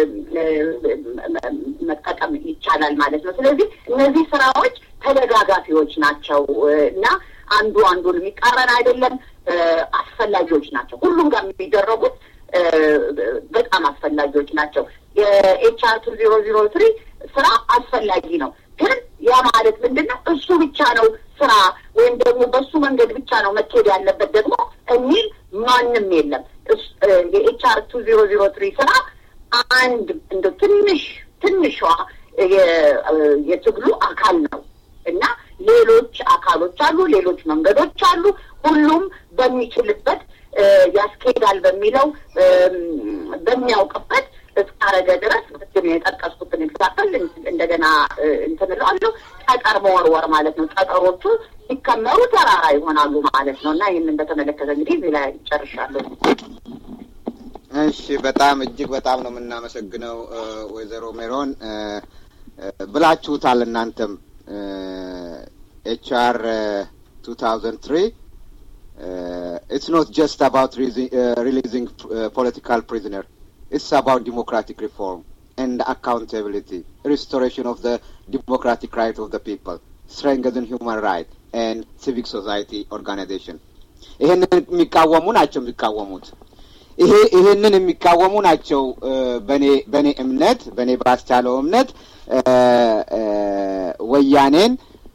መጠቀም ይቻላል ማለት ነው። ስለዚህ እነዚህ ስራዎች ተደጋጋፊዎች ናቸው እና አንዱ አንዱን የሚቃረን አይደለም። አስፈላጊዎች ናቸው። ሁሉም ጋር የሚደረጉት በጣም አስፈላጊዎች ናቸው። የኤችአር ቱ ዜሮ ዜሮ ትሪ ስራ አስፈላጊ ነው። ግን ያ ማለት ምንድን ነው? እሱ ብቻ ነው ስራ ወይም ደግሞ በሱ መንገድ ብቻ ነው መኬድ ያለበት ደግሞ የሚል ማንም የለም። የኤችአር ቱ ዜሮ ዜሮ ትሪ ስራ አንድ እንደ ትንሽ ትንሿ የትግሉ አካል ነው እና ሌሎች አካሎች አሉ፣ ሌሎች መንገዶች አሉ። ሁሉም በሚችልበት ያስኬዳል በሚለው በሚያውቅበት እስካረገ ድረስ ቅድም የጠቀስኩትን ኤግዛምፕል እንደገና እንትን እለዋለሁ። ጠጠር መወርወር ማለት ነው። ጠጠሮቹ ሲከመሩ ተራራ ይሆናሉ ማለት ነው እና ይህንን በተመለከተ እንግዲህ እዚህ ላይ ጨርሻለሁ። እሺ፣ በጣም እጅግ በጣም ነው የምናመሰግነው ወይዘሮ ሜሮን ብላችሁታል። እናንተም ኤችአር ቱ ታውዘንድ ትሪ ኢትስ ኖት ጀስት አባውት ሪሊዚንግ ፖለቲካል ፕሪዝነር It's about democratic reform and accountability, restoration of the democratic right of the people, strengthen human rights and civic society organization. ይሄንን የሚቃወሙ ናቸው የሚቃወሙት ይሄ ይሄንን የሚቃወሙ ናቸው። በኔ በኔ እምነት በኔ ባስቻለው እምነት ወያኔን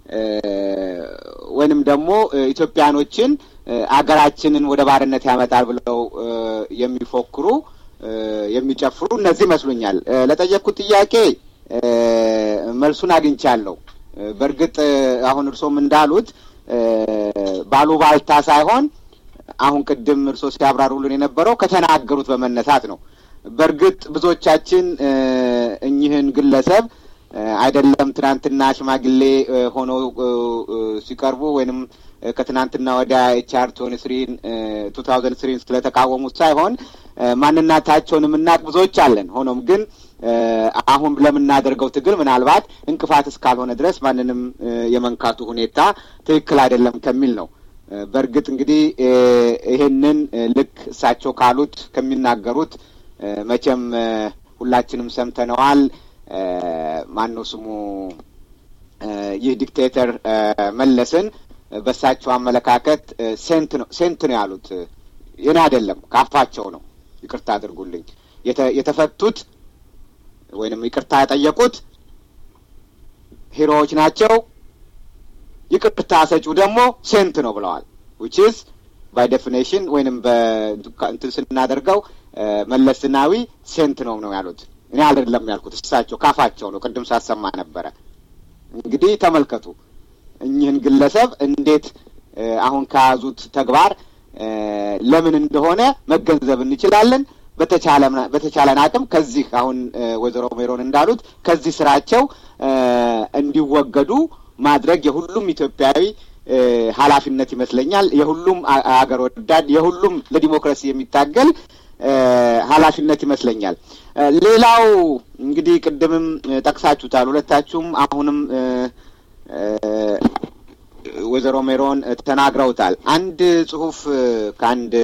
ወይንም ደግሞ ኢትዮጵያኖችን አገራችንን ወደ ባርነት ያመጣል ብለው የሚፎክሩ የሚጨፍሩ እነዚህ ይመስሉኛል። ለጠየቅኩት ጥያቄ መልሱን አግኝቻለሁ። በእርግጥ አሁን እርሶም እንዳሉት ባሉባልታ ሳይሆን አሁን ቅድም እርሶ ሲያብራሩልን የነበረው ከተናገሩት በመነሳት ነው። በእርግጥ ብዙዎቻችን እኚህን ግለሰብ አይደለም ትናንትና ሽማግሌ ሆነው ሲቀርቡ ወይንም ከትናንትና ወዲያ ኤችአር ቶኒ ስሪን ቱ ታውዘንድ ስሪን ስለተቃወሙት ሳይሆን ማንነታቸውን የምናውቅ ብዙዎች አለን። ሆኖም ግን አሁን ለምናደርገው ትግል ምናልባት እንቅፋት እስካልሆነ ድረስ ማንንም የመንካቱ ሁኔታ ትክክል አይደለም ከሚል ነው። በእርግጥ እንግዲህ ይሄንን ልክ እሳቸው ካሉት ከሚናገሩት መቼም ሁላችንም ሰምተነዋል። ማነው ስሙ ይህ ዲክቴተር መለስን በእሳቸው አመለካከት ሴንት ነው ሴንት ነው ያሉት። የኔ አይደለም ካፋቸው ነው። ይቅርታ አድርጉልኝ። የተፈቱት ወይንም ይቅርታ የጠየቁት ሂሮዎች ናቸው። ይቅርታ ሰጪው ደግሞ ሴንት ነው ብለዋል። ዊችስ ባይ ዴፊኔሽን ወይንም በእንትን ስናደርገው መለስ ዜናዊ ሴንት ነው ነው ያሉት። እኔ አይደለም ያልኩት እሳቸው ካፋቸው ነው። ቅድም ሳሰማ ነበረ። እንግዲህ ተመልከቱ እኚህን ግለሰብ እንዴት አሁን ከያዙት ተግባር ለምን እንደሆነ መገንዘብ እንችላለን። በተቻለን አቅም ከዚህ አሁን ወይዘሮ ሜሮን እንዳሉት ከዚህ ስራቸው እንዲወገዱ ማድረግ የሁሉም ኢትዮጵያዊ ኃላፊነት ይመስለኛል። የሁሉም አገር ወዳድ፣ የሁሉም ለዲሞክራሲ የሚታገል ኃላፊነት ይመስለኛል። ሌላው እንግዲህ ቅድምም ጠቅሳችሁታል ሁለታችሁም አሁንም ወይዘሮ ሜሮን ተናግረውታል። አንድ ጽሁፍ ከአንድ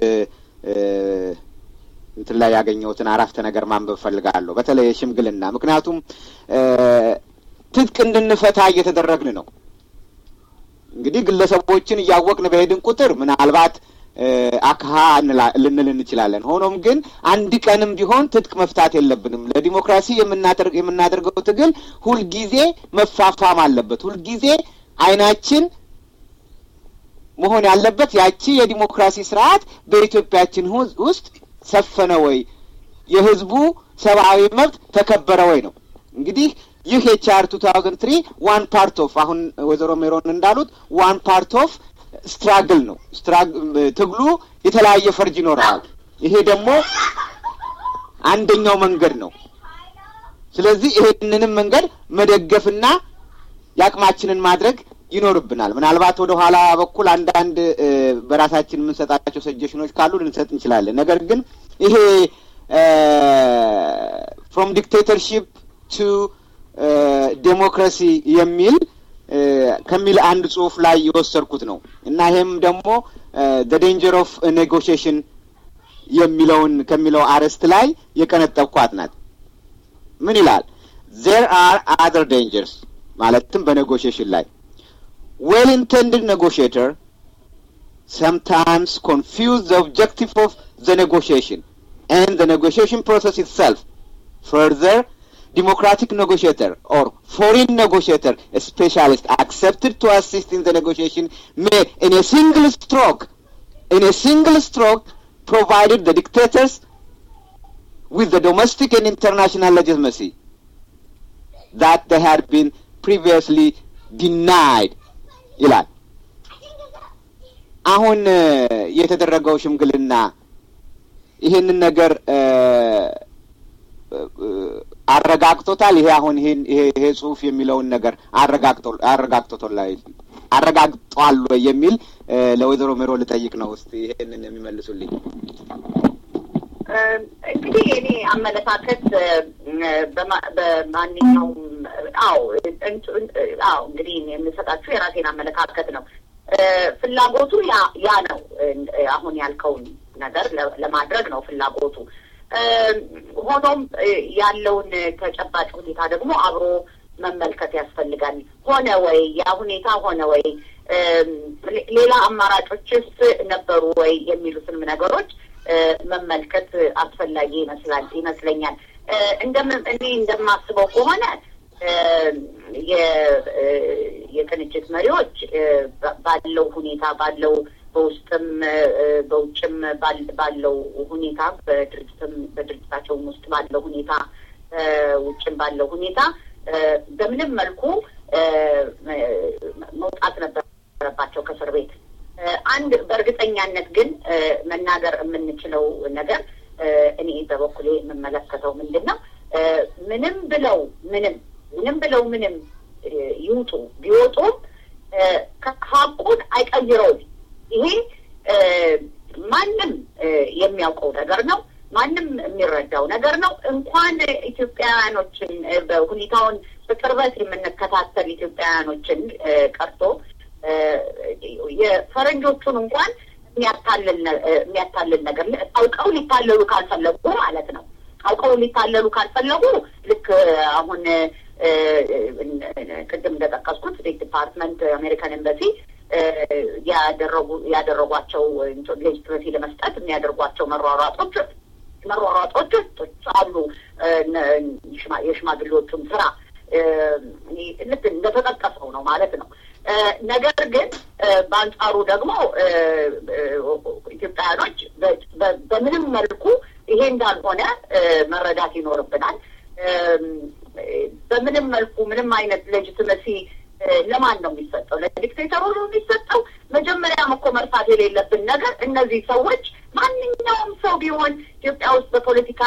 እንትን ላይ ያገኘሁትን አረፍተ ነገር ማንበብ ፈልጋለሁ። በተለይ የሽምግልና ምክንያቱም ትጥቅ እንድንፈታ እየተደረግን ነው። እንግዲህ ግለሰቦችን እያወቅን በሄድን ቁጥር ምናልባት አክሃ ልንል እንችላለን። ሆኖም ግን አንድ ቀንም ቢሆን ትጥቅ መፍታት የለብንም። ለዲሞክራሲ የምናደርገው ትግል ሁልጊዜ መፋፋም አለበት። ሁልጊዜ አይናችን መሆን ያለበት ያቺ የዲሞክራሲ ስርዓት በኢትዮጵያችን ውስጥ ሰፈነ ወይ፣ የህዝቡ ሰብአዊ መብት ተከበረ ወይ ነው። እንግዲህ ይህ ኤችአር ቱ ታውዘንድ ትሪ ዋን ፓርት ኦፍ አሁን ወይዘሮ ሜሮን እንዳሉት ዋን ፓርት ኦፍ ስትራግል ነው። ትግሉ የተለያየ ፈርጅ ይኖረዋል። ይሄ ደግሞ አንደኛው መንገድ ነው። ስለዚህ ይሄንንም መንገድ መደገፍና የአቅማችንን ማድረግ ይኖርብናል። ምናልባት ወደ ኋላ በኩል አንዳንድ በራሳችን የምንሰጣቸው ሰጀሽኖች ካሉ ልንሰጥ እንችላለን። ነገር ግን ይሄ ፍሮም ዲክቴተርሺፕ ቱ ዴሞክራሲ የሚል ከሚል አንድ ጽሁፍ ላይ የወሰድኩት ነው እና ይሄም ደግሞ ዘ ዴንጀር ኦፍ ኔጎሽሽን የሚለውን ከሚለው አርዕስት ላይ የቀነጠብኳት ናት። ምን ይላል? ዜር አር አዘር ዴንጀርስ ማለትም በኔጎሽሽን ላይ ዌል ኢንቴንድድ ኔጎሽተር sometimes confuse the objective of the negotiation and the negotiation process itself. Further, democratic negotiator or foreign negotiator, a specialist accepted to assist in the negotiation may, in a single stroke, in a single stroke, provided the dictators with the domestic and international legitimacy that they had been previously denied. ይላል። አሁን የተደረገው ሽምግልና ይሄንን ነገር አረጋግጦታል። ይሄ አሁን ይሄን ይሄ ጽሁፍ የሚለውን ነገር አረጋግጦ አረጋግጦታል አረጋግጧል ወይ የሚል ለወይዘሮ ሜሮ ልጠይቅ ነው። እስቲ ይሄንን የሚመልሱልኝ። እንግዲህ እኔ አመለካከት በማንኛውም አዎ አዎ እንግዲህ የምሰጣችሁ የራሴን አመለካከት ነው። ፍላጎቱ ያ ያ ነው። አሁን ያልከውን ነገር ለማድረግ ነው ፍላጎቱ። ሆኖም ያለውን ተጨባጭ ሁኔታ ደግሞ አብሮ መመልከት ያስፈልጋል። ሆነ ወይ ያ ሁኔታ ሆነ ወይ ሌላ አማራጮችስ ነበሩ ወይ የሚሉትንም ነገሮች መመልከት አስፈላጊ ይመስላል ይመስለኛል። እንደምን እኔ እንደማስበው ከሆነ የቅንጅት መሪዎች ባለው ሁኔታ ባለው በውስጥም በውጭም ባለው ሁኔታ በድርጅትም በድርጅታቸውም ውስጥ ባለው ሁኔታ ውጭም ባለው ሁኔታ በምንም መልኩ መውጣት ነበረባቸው ከእስር ቤት። አንድ በእርግጠኛነት ግን መናገር የምንችለው ነገር እኔ በበኩሌ የምመለከተው ምንድን ነው ምንም ብለው ምንም ምንም ብለው ምንም ይውጡ ቢወጡም ሀቁን አይቀይረውም። ይሄ ማንም የሚያውቀው ነገር ነው። ማንም የሚረዳው ነገር ነው። እንኳን ኢትዮጵያውያኖችን በሁኔታውን በቅርበት የምንከታተል ኢትዮጵያውያኖችን ቀርቶ የፈረንጆቹን እንኳን የሚያታልል ነገር አውቀው ሊታለሉ ካልፈለጉ ማለት ነው። አውቀው ሊታለሉ ካልፈለጉ ልክ አሁን ቅድም እንደጠቀስኩት ስቴት ዲፓርትመንት አሜሪካን ኤምባሲ ያደረጉ ያደረጓቸው ሌጅትመሲ ለመስጠት የሚያደርጓቸው መሯሯጦች መሯሯጦች አሉ። የሽማግሌዎቹም ስራ ልክ እንደተጠቀሰው ነው ማለት ነው። ነገር ግን በአንጻሩ ደግሞ ኢትዮጵያውያኖች በምንም መልኩ ይሄ እንዳልሆነ መረዳት ይኖርብናል። በምንም መልኩ ምንም አይነት ሌጂትመሲ ለማን ነው የሚሰጠው? ለዲክቴተሩ ነው የሚሰጠው? መጀመሪያም እኮ መርሳት የሌለብን ነገር እነዚህ ሰዎች ማንኛውም ሰው ቢሆን ኢትዮጵያ ውስጥ በፖለቲካ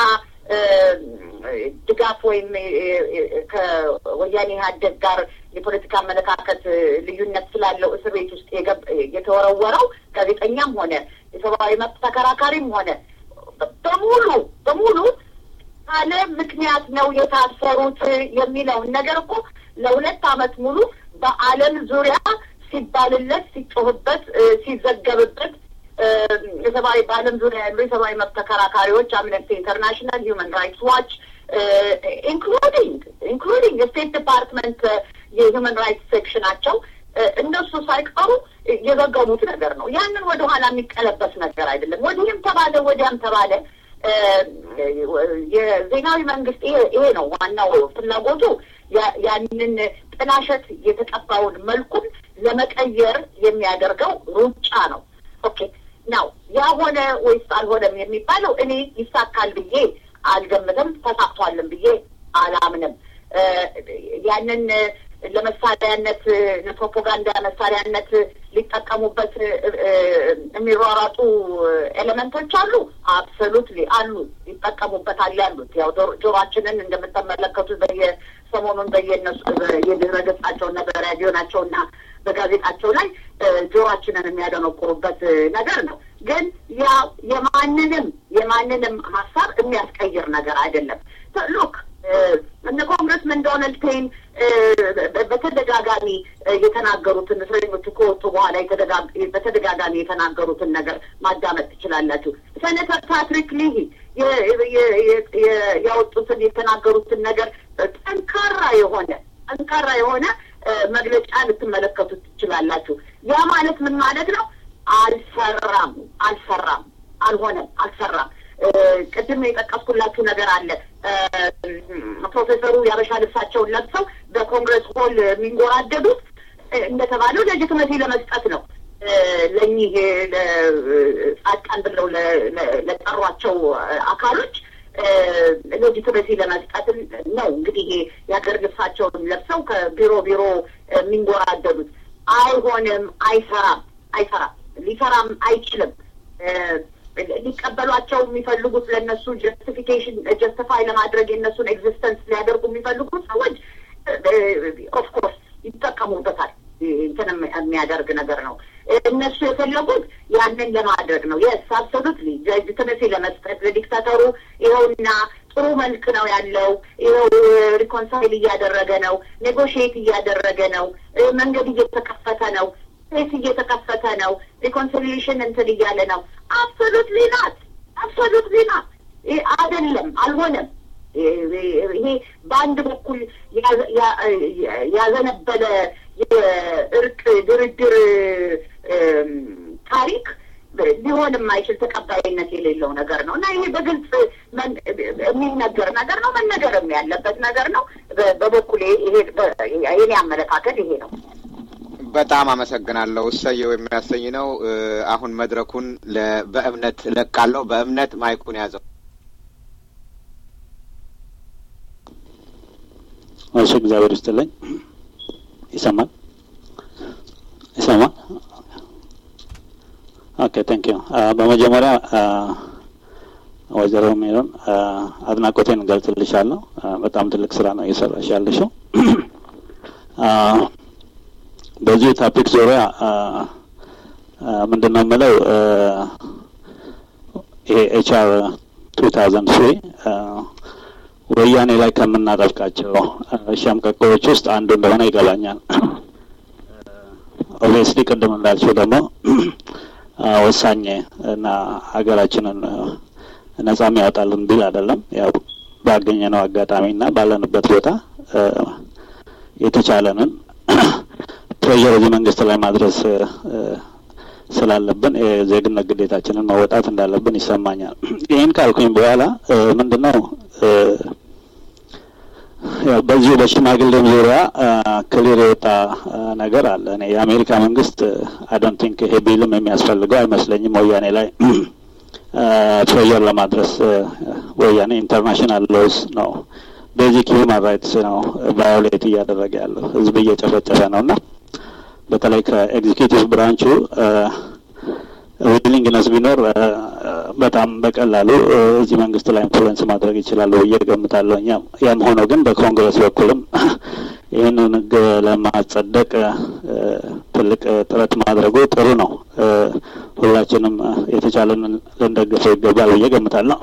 ድጋፍ ወይም ከወያኔ ኢህአዴግ ጋር የፖለቲካ አመለካከት ልዩነት ስላለው እስር ቤት ውስጥ የተወረወረው ጋዜጠኛም ሆነ የሰብአዊ መብት ተከራካሪም ሆነ በሙሉ በሙሉ ካለ ምክንያት ነው የታሰሩት የሚለውን ነገር እኮ ለሁለት ዓመት ሙሉ በዓለም ዙሪያ ሲባልለት፣ ሲጮህበት፣ ሲዘገብበት የሰብአዊ በዓለም ዙሪያ ያሉ የሰብአዊ መብት ተከራካሪዎች አምነስቲ ኢንተርናሽናል፣ ሂውማን ራይትስ ዋች ኢንክሉዲንግ ኢንክሉዲንግ የስቴት ዲፓርትመንት የሂውማን ራይትስ ሴክሽናቸው እነሱ ሳይቀሩ የዘገቡት ነገር ነው። ያንን ወደኋላ የሚቀለበስ ነገር አይደለም። ወዲህም ተባለ ወዲያም ተባለ የዜናዊ መንግስት ይሄ ነው ዋናው ፍላጎቱ ያንን ጥላሸት የተቀባውን መልኩን ለመቀየር የሚያደርገው ሩጫ ነው። ኦኬ ናው ያ ሆነ ወይስ አልሆነም የሚባለው እኔ ይሳካል ብዬ አልገምትም፣ ተሳክቷልን ብዬ አላምንም። ያንን ለመሳሪያነት ለፕሮፓጋንዳ መሳሪያነት ሊጠቀሙበት የሚሯሯጡ ኤሌመንቶች አሉ። አብሶሉትሊ አሉ፣ ይጠቀሙበታል ያሉት ያው ጆሯችንን እንደምትመለከቱት በየሰሞኑን በየነሱ የድረ ገጻቸውና በራዲዮናቸውና በጋዜጣቸው ላይ ጆሯችንን የሚያደነቁሩበት ነገር ነው። ግን ያ የማንንም የማንንም ሀሳብ የሚያስቀይር ነገር አይደለም። ሉክ እነ ኮንግረስመን ዶናልድ ፔን በተደጋጋሚ የተናገሩትን እስረኞቹ ከወጡ በኋላ በተደጋጋሚ የተናገሩትን ነገር ማዳመጥ ትችላላችሁ። ሴኔተር ፓትሪክ ሊሂ ያወጡትን የተናገሩትን ነገር ጠንካራ የሆነ ጠንካራ የሆነ መግለጫ ልትመለከቱ ትችላላችሁ። ያ ማለት ምን ማለት ነው? አልሰራም፣ አልሰራም፣ አልሆነም፣ አልሰራም። ቅድም የጠቀስኩላችሁ ነገር አለ። ፕሮፌሰሩ የአበሻ ልብሳቸውን ለብሰው በኮንግረስ ሆል የሚንጎራደዱት እንደተባለው ሌጂትመሲ ለመስጠት ነው። ለእኚህ ጻድቃን ብለው ለጠሯቸው አካሎች ሌጂትመሲ ለመስጠት ነው። እንግዲህ ይሄ የሀገር ልብሳቸውን ለብሰው ከቢሮ ቢሮ የሚንጎራደዱት አይሆንም፣ አይሰራም፣ አይሰራም፣ ሊሰራም አይችልም። ሊቀበሏቸው የሚፈልጉት ለእነሱ ጀስቲፊኬሽን ጀስቲፋይ ለማድረግ የእነሱን ኤግዚስተንስ ሊያደርጉ የሚፈልጉት ሰዎች ኦፍኮርስ ይጠቀሙበታል። እንትንም የሚያደርግ ነገር ነው። እነሱ የፈለጉት ያንን ለማድረግ ነው። የስ አብሶሉትሊ ሌጂትመሲ ለመስጠት ለዲክታተሩ ይኸውና ጥሩ መልክ ነው ያለው፣ ይኸው ሪኮንሳይል እያደረገ ነው፣ ኔጎሽዬት እያደረገ ነው፣ መንገድ እየተከፈተ ነው ሴት እየተከፈተ ነው። ሪኮንሲሊሽን እንትን እያለ ነው። አብሶሉትሊ ናት፣ አብሶሉትሊ ናት። አይደለም፣ አልሆነም። ይሄ በአንድ በኩል ያዘነበለ የእርቅ ድርድር ታሪክ ሊሆን የማይችል ተቀባይነት የሌለው ነገር ነው እና ይሄ በግልጽ የሚነገር ነገር ነው፣ መነገርም ያለበት ነገር ነው። በበኩሌ ይሄ የኔ አመለካከት ይሄ ነው። በጣም አመሰግናለሁ። እሰየው የሚያሰኝ ነው። አሁን መድረኩን በእምነት እለቃለሁ። በእምነት ማይኩን ያዘው። እሺ፣ እግዚአብሔር ይስጥልኝ። ይሰማል? ይሰማል? ኦኬ ቴንክ ዩ። በመጀመሪያ ወይዘሮ ሜሮን አድናቆቴን እንገልጽልሻለሁ። በጣም ትልቅ ስራ ነው እየሰራሽ ያለሽው። በዚህ ታፒክ ዙሪያ ምንድን ነው የምለው ይሄ ኤችአር ቱ ታውዘንድ ትሪ ወያኔ ላይ ከምናጠብቃቸው ሸምቀቆዎች ውስጥ አንዱ እንደሆነ ይገባኛል። ኦብቪየስሊ ቅድም እንዳልሽው ደግሞ ወሳኝ እና ሀገራችንን ነጻ የሚያወጣልን ቢል አይደለም። ያው ባገኘነው አጋጣሚና ባለንበት ቦታ የተቻለንን ፕሬዠር እዚህ መንግስት ላይ ማድረስ ስላለብን የዜግነት ግዴታችንን መወጣት እንዳለብን ይሰማኛል። ይህን ካልኩኝ በኋላ ምንድን ነው በዚሁ በሽማግሌም ዙሪያ ክሊር የወጣ ነገር አለ። እኔ የአሜሪካ መንግስት አዶንት ቲንክ ይሄ ቢልም የሚያስፈልገው አይመስለኝም ወያኔ ላይ ፕሬዠር ለማድረስ ወያኔ ኢንተርናሽናል ሎስ ነው ቤዚክ ሂውማን ራይትስ ነው ቫዮሌት እያደረገ ያለው ህዝብ እየጨፈጨፈ ነው እና በተለይ ከኤግዚኪቲቭ ብራንቹ ዊሊንግነስ ቢኖር በጣም በቀላሉ እዚህ መንግስት ላይ ኢንፍሉዌንስ ማድረግ ይችላሉ ብዬ ገምታለሁ። ያም ሆኖ ግን በኮንግረስ በኩልም ይህንን ህግ ለማጸደቅ ትልቅ ጥረት ማድረጉ ጥሩ ነው። ሁላችንም የተቻለንን ልንደግፈው ይገባል ብዬ ገምታለሁ።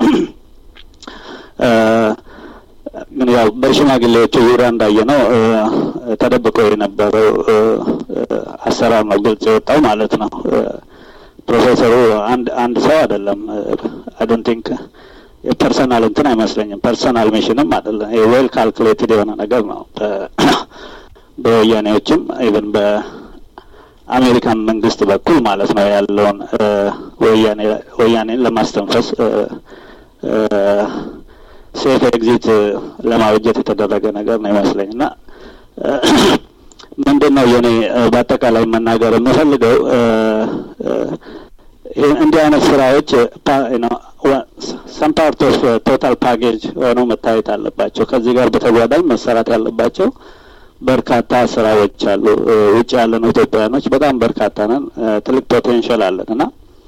ግን ያው በሽማግሌዎቹ ዙሪያ እንዳየ ነው ተደብቆ የነበረው አሰራር ነው ግልጽ የወጣው ማለት ነው። ፕሮፌሰሩ አንድ አንድ ሰው አይደለም። አዶንት ቲንክ የፐርሰናል እንትን አይመስለኝም። ፐርሰናል ሚሽንም አይደለም። ዌል ካልኩሌትድ የሆነ ነገር ነው። በወያኔዎችም ኢቨን አሜሪካን መንግስት በኩል ማለት ነው ያለውን ወያኔ ወያኔን ለማስተንፈስ ሴፍ ኤግዚት ለማበጀት የተደረገ ነገር ነው ይመስለኝ እና ምንድን ነው የኔ በአጠቃላይ መናገር የምፈልገው እንዲህ አይነት ስራዎች ሰም ፓርት ኦፍ ቶታል ፓኬጅ ሆነው መታየት አለባቸው። ከዚህ ጋር በተጓዳኝ መሰራት ያለባቸው በርካታ ስራዎች አሉ። ውጭ ያለን ኢትዮጵያውያኖች በጣም በርካታ ነን። ትልቅ ፖቴንሻል አለን እና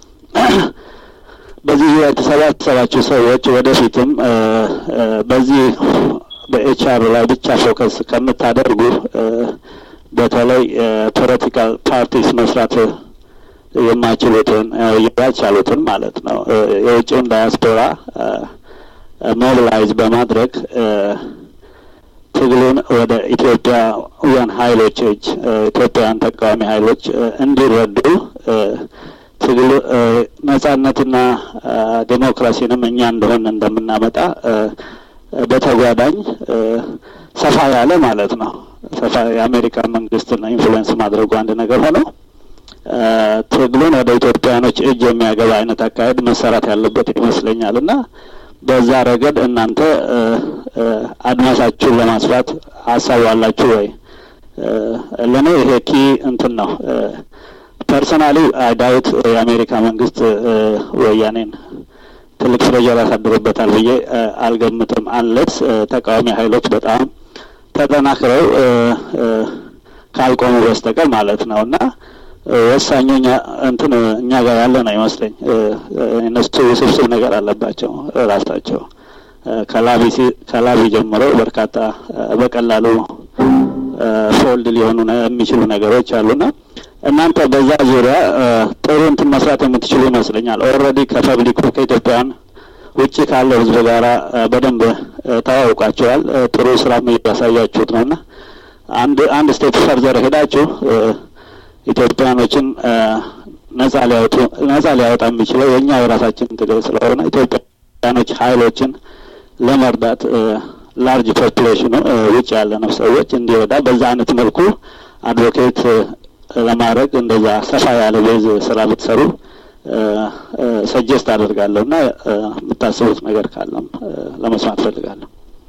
በዚህ ዙሪያ የተሰባሰባችሁ ሰዎች ወደፊትም በዚህ በኤችአር ላይ ብቻ ፎከስ ከምታደርጉ በተለይ ፖለቲካል ፓርቲስ መስራት የማይችሉትን ያልቻሉትን ማለት ነው የውጭውን ዳያስፖራ ሞቢላይዝ በማድረግ ትግሉን ወደ ኢትዮጵያውያን ሀይሎች እጅ ኢትዮጵያውያን ተቃዋሚ ሀይሎች እንዲረዱ ትግሉ ነጻነትና ዴሞክራሲንም እኛ እንደሆን እንደምናመጣ በተጓዳኝ ሰፋ ያለ ማለት ነው ሰፋ የአሜሪካ መንግስትና ኢንፍሉዌንስ ማድረጉ አንድ ነገር ሆነው ትግሉን ወደ ኢትዮጵያኖች እጅ የሚያገባ አይነት አካሄድ መሰራት ያለበት ይመስለኛል እና በዛ ረገድ እናንተ አድማሳችሁን ለማስፋት ሀሳብ አላችሁ ወይ? ለእኔ ይሄ ኪ እንትን ነው። ፐርሰናሊ አይዳዊት የአሜሪካ መንግስት ወያኔን ትልቅ ፕሬዠር ያሳድርበታል ብዬ አልገምትም። አንለስ ተቃዋሚ ሀይሎች በጣም ተጠናክረው ካልቆሙ በስተቀር ማለት ነው እና ወሳኙ እንትን እኛ ጋር ያለ ነው ይመስለኝ። እነሱ ውስብስብ ነገር አለባቸው ራሳቸው ከላቢ ጀምሮ በርካታ በቀላሉ ፎልድ ሊሆኑ የሚችሉ ነገሮች አሉና እናንተ በዛ ዙሪያ ጥሩ እንትን መስራት የምትችሉ ይመስለኛል። ኦልሬዲ ከፐብሊኩ ከኢትዮጵያን ውጭ ካለው ህዝብ ጋራ በደንብ ተዋውቃቸዋል። ጥሩ ስራም እያሳያችሁት ነውና አንድ አንድ ስቴፕ ፈርዘር ሄዳችሁ ኢትዮጵያኖችን ነጻ ሊያወጡ ነጻ ሊያወጣ የሚችለው የእኛ የራሳችን ትግል ስለሆነ ኢትዮጵያኖች ሀይሎችን ለመርዳት ላርጅ ፖፑሌሽኑ ውጭ ያለ ነው ሰዎች እንዲረዳ በዛ አይነት መልኩ አድቮኬት ለማድረግ እንደዛ ሰፋ ያለ ቤዝ ስራ ብትሰሩ ሰጀስት አደርጋለሁ እና የምታስቡት ነገር ካለም ለመስማት ፈልጋለሁ።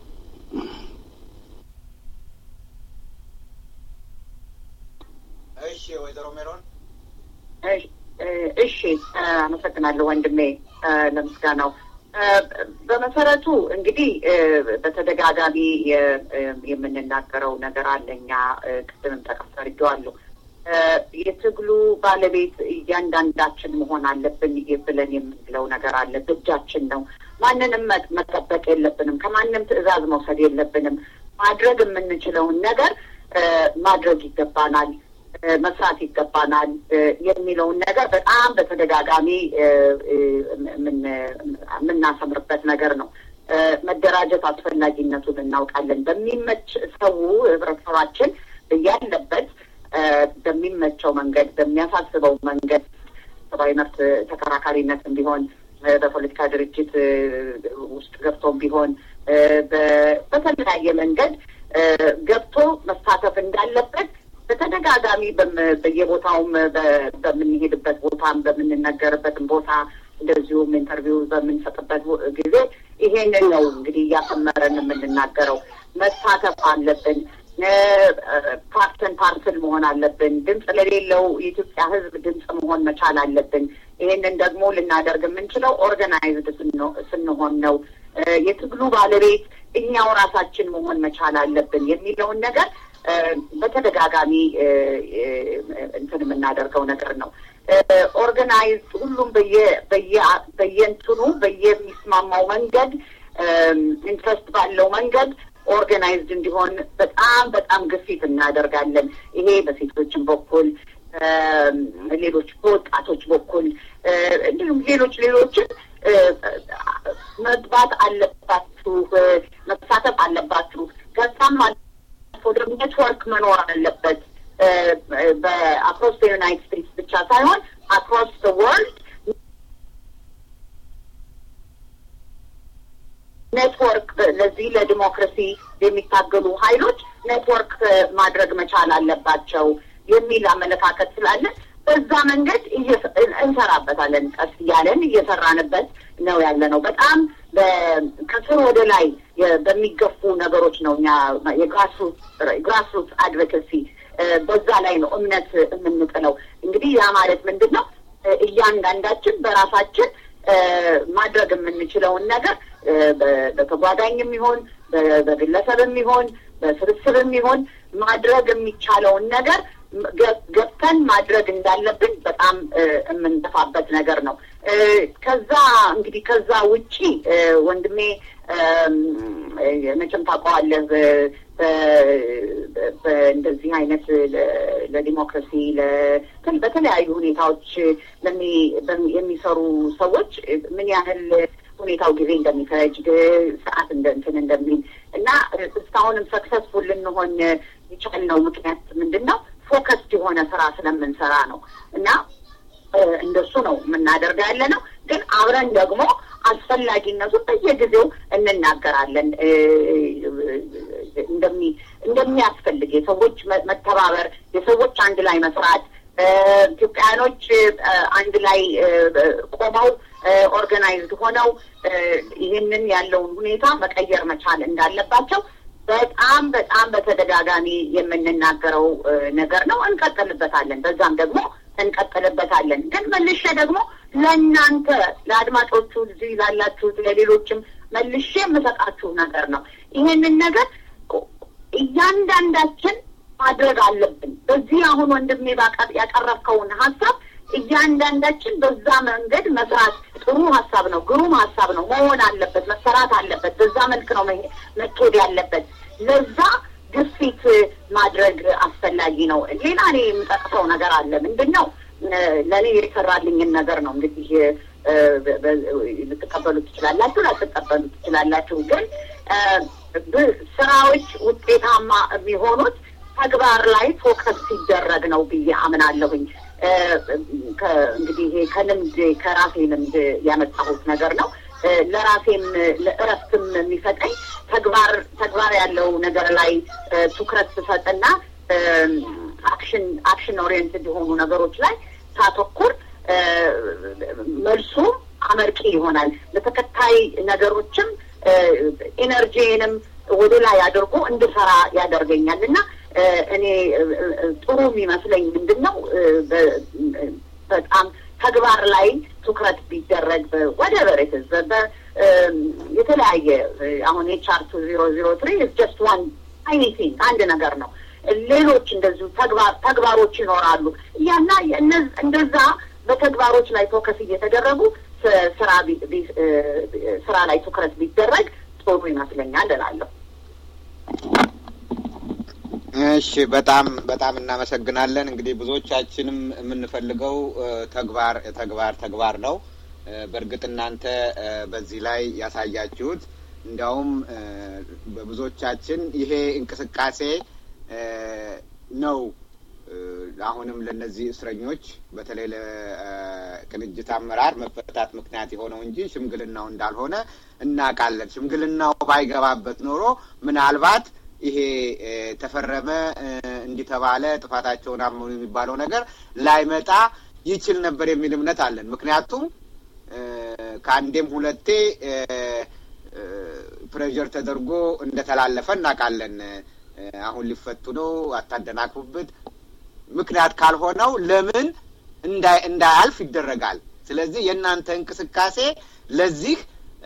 እሺ ወይዘሮ ሜሮን እሺ፣ አመሰግናለሁ ወንድሜ ለምስጋናው። በመሰረቱ እንግዲህ በተደጋጋሚ የምንናገረው ነገር አለ። እኛ ቅድምም ጠቀስ አድርጌዋለሁ። የትግሉ ባለቤት እያንዳንዳችን መሆን አለብን ብለን የምንለው ነገር አለ። ግጃችን ነው። ማንንም መጠበቅ የለብንም። ከማንም ትዕዛዝ መውሰድ የለብንም። ማድረግ የምንችለውን ነገር ማድረግ ይገባናል፣ መስራት ይገባናል የሚለውን ነገር በጣም በተደጋጋሚ የምናሰምርበት ነገር ነው። መደራጀት አስፈላጊነቱን እናውቃለን። በሚመች ሰው ህብረተሰባችን ያለበት በሚመቸው መንገድ በሚያሳስበው መንገድ ሰብአዊ መብት ተከራካሪነትም ቢሆን በፖለቲካ ድርጅት ውስጥ ገብቶም ቢሆን በተለያየ መንገድ ገብቶ መሳተፍ እንዳለበት በተደጋጋሚ በየቦታውም በምንሄድበት ቦታም በምንነገርበትም ቦታ እንደዚሁም ኢንተርቪው በምንሰጥበት ጊዜ ይሄንን ነው እንግዲህ እያሰመረን የምንናገረው። መሳተፍ አለብን። ፓርትን ፓርትን መሆን አለብን። ድምፅ ለሌለው የኢትዮጵያ ሕዝብ ድምፅ መሆን መቻል አለብን። ይሄንን ደግሞ ልናደርግ የምንችለው ኦርጋናይዝድ ስንሆን ነው። የትግሉ ባለቤት እኛው ራሳችን መሆን መቻል አለብን የሚለውን ነገር በተደጋጋሚ እንትን የምናደርገው ነገር ነው። ኦርጋናይዝ ሁሉም በየእንትኑ በየሚስማማው መንገድ ኢንትረስት ባለው መንገድ ኦርጋናይዝድ እንዲሆን በጣም በጣም ግፊት እናደርጋለን። ይሄ በሴቶችን በኩል ሌሎች በወጣቶች በኩል እንዲሁም ሌሎች ሌሎችን መግባት አለባችሁ፣ መሳተፍ አለባችሁ። ከዛም አልፎ ደግሞ ኔትወርክ መኖር አለበት። በአክሮስ ዩናይትድ ስቴትስ ብቻ ሳይሆን አክሮስ ወርልድ ኔትወርክ ለዚህ ለዲሞክራሲ የሚታገሉ ሀይሎች ኔትወርክ ማድረግ መቻል አለባቸው። የሚል አመለካከት ስላለ በዛ መንገድ እንሰራበታለን። ቀስ እያለን እየሰራንበት ነው ያለ ነው። በጣም ከስር ወደ ላይ በሚገፉ ነገሮች ነው እኛ የግራስሩት አድቮኬሲ በዛ ላይ ነው እምነት የምንጥለው። እንግዲህ ያ ማለት ምንድን ነው? እያንዳንዳችን በራሳችን ማድረግ የምንችለውን ነገር በተጓዳኝም ይሆን በግለሰብም ይሆን በስብስብም ይሆን ማድረግ የሚቻለውን ነገር ገብተን ማድረግ እንዳለብን በጣም የምንጠፋበት ነገር ነው። ከዛ እንግዲህ ከዛ ውጪ ወንድሜ መቼም ታውቀዋለህ በእንደዚህ አይነት ለዲሞክራሲ በተለያዩ ሁኔታዎች የሚሰሩ ሰዎች ምን ያህል ሁኔታው ጊዜ እንደሚፈጅ ሰዓት እንትን እንደሚል እና እስካሁንም ሰክሰስፉል ልንሆን የቻልነው ምክንያት ምንድን ነው? ፎከስድ የሆነ ስራ ስለምንሰራ ነው እና እንደሱ ነው የምናደርገው ያለ ነው። ግን አብረን ደግሞ አስፈላጊነቱን በየጊዜው እንናገራለን። እንደሚያስፈልግ የሰዎች መተባበር፣ የሰዎች አንድ ላይ መስራት፣ ኢትዮጵያውያኖች አንድ ላይ ቆመው ኦርጋናይዝድ ሆነው ይህንን ያለውን ሁኔታ መቀየር መቻል እንዳለባቸው በጣም በጣም በተደጋጋሚ የምንናገረው ነገር ነው። እንቀጥልበታለን። በዛም ደግሞ እንቀጥልበታለን። ግን መልሼ ደግሞ ለእናንተ ለአድማጮቹ እዚህ ላላችሁት ለሌሎችም መልሼ የምሰጣችሁ ነገር ነው። ይሄንን ነገር እያንዳንዳችን ማድረግ አለብን። በዚህ አሁን ወንድሜ ያቀረብከውን ሀሳብ እያንዳንዳችን በዛ መንገድ መስራት ጥሩ ሀሳብ ነው፣ ግሩም ሀሳብ ነው። መሆን አለበት፣ መሰራት አለበት። በዛ መልክ ነው መካሄድ ያለበት። ለዛ ግፊት ማድረግ አስፈላጊ ነው። ሌላ እኔ የምጠቅሰው ነገር አለ። ምንድን ነው ለእኔ የተሰራልኝን ነገር ነው እንግዲህ ልትቀበሉ ትችላላችሁ፣ ላትቀበሉ ትችላላችሁ። ግን ስራዎች ውጤታማ የሚሆኑት ተግባር ላይ ፎከስ ሲደረግ ነው ብዬ አምናለሁኝ። እንግዲህ ይሄ ከልምድ ከራሴ ልምድ ያመጣሁት ነገር ነው። ለራሴም ለእረፍትም የሚሰጠኝ ተግባር ተግባር ያለው ነገር ላይ ትኩረት ስሰጥና አክሽን አክሽን ኦሪየንትድ የሆኑ ነገሮች ላይ ሳተኩር መልሱ አመርቂ ይሆናል። ለተከታይ ነገሮችም ኢነርጂንም ወደ ላይ አድርጎ እንድሰራ ያደርገኛል እና እኔ ጥሩ የሚመስለኝ ምንድን ነው በጣም ተግባር ላይ ትኩረት ቢደረግ ወደ በሬትዝ የተለያየ አሁን የቻርቱ ዜሮ ዜሮ ትሪ ጀስት ዋን አይኒቲንግ አንድ ነገር ነው። ሌሎች እንደዚሁ ተግባሮች ይኖራሉ እያና እንደዛ በተግባሮች ላይ ፎከስ እየተደረጉ ስራ ስራ ላይ ትኩረት ቢደረግ ጥሩ ይመስለኛል እላለሁ። እሺ፣ በጣም በጣም እናመሰግናለን። እንግዲህ ብዙዎቻችንም የምንፈልገው ተግባር ተግባር ተግባር ነው። በእርግጥ እናንተ በዚህ ላይ ያሳያችሁት እንዲያውም በብዙዎቻችን ይሄ እንቅስቃሴ ነው አሁንም ለእነዚህ እስረኞች በተለይ ለቅንጅት አመራር መፈታት ምክንያት የሆነው እንጂ ሽምግልናው እንዳልሆነ እናውቃለን። ሽምግልናው ባይገባበት ኖሮ ምናልባት ይሄ ተፈረመ እንዲተባለ ጥፋታቸውን አመኑ የሚባለው ነገር ላይመጣ ይችል ነበር የሚል እምነት አለን። ምክንያቱም ከአንዴም ሁለቴ ፕሬዠር ተደርጎ እንደተላለፈ እናውቃለን። አሁን ሊፈቱ ነው፣ አታደናቅፉበት ምክንያት ካልሆነው ለምን እንዳያልፍ ይደረጋል። ስለዚህ የእናንተ እንቅስቃሴ ለዚህ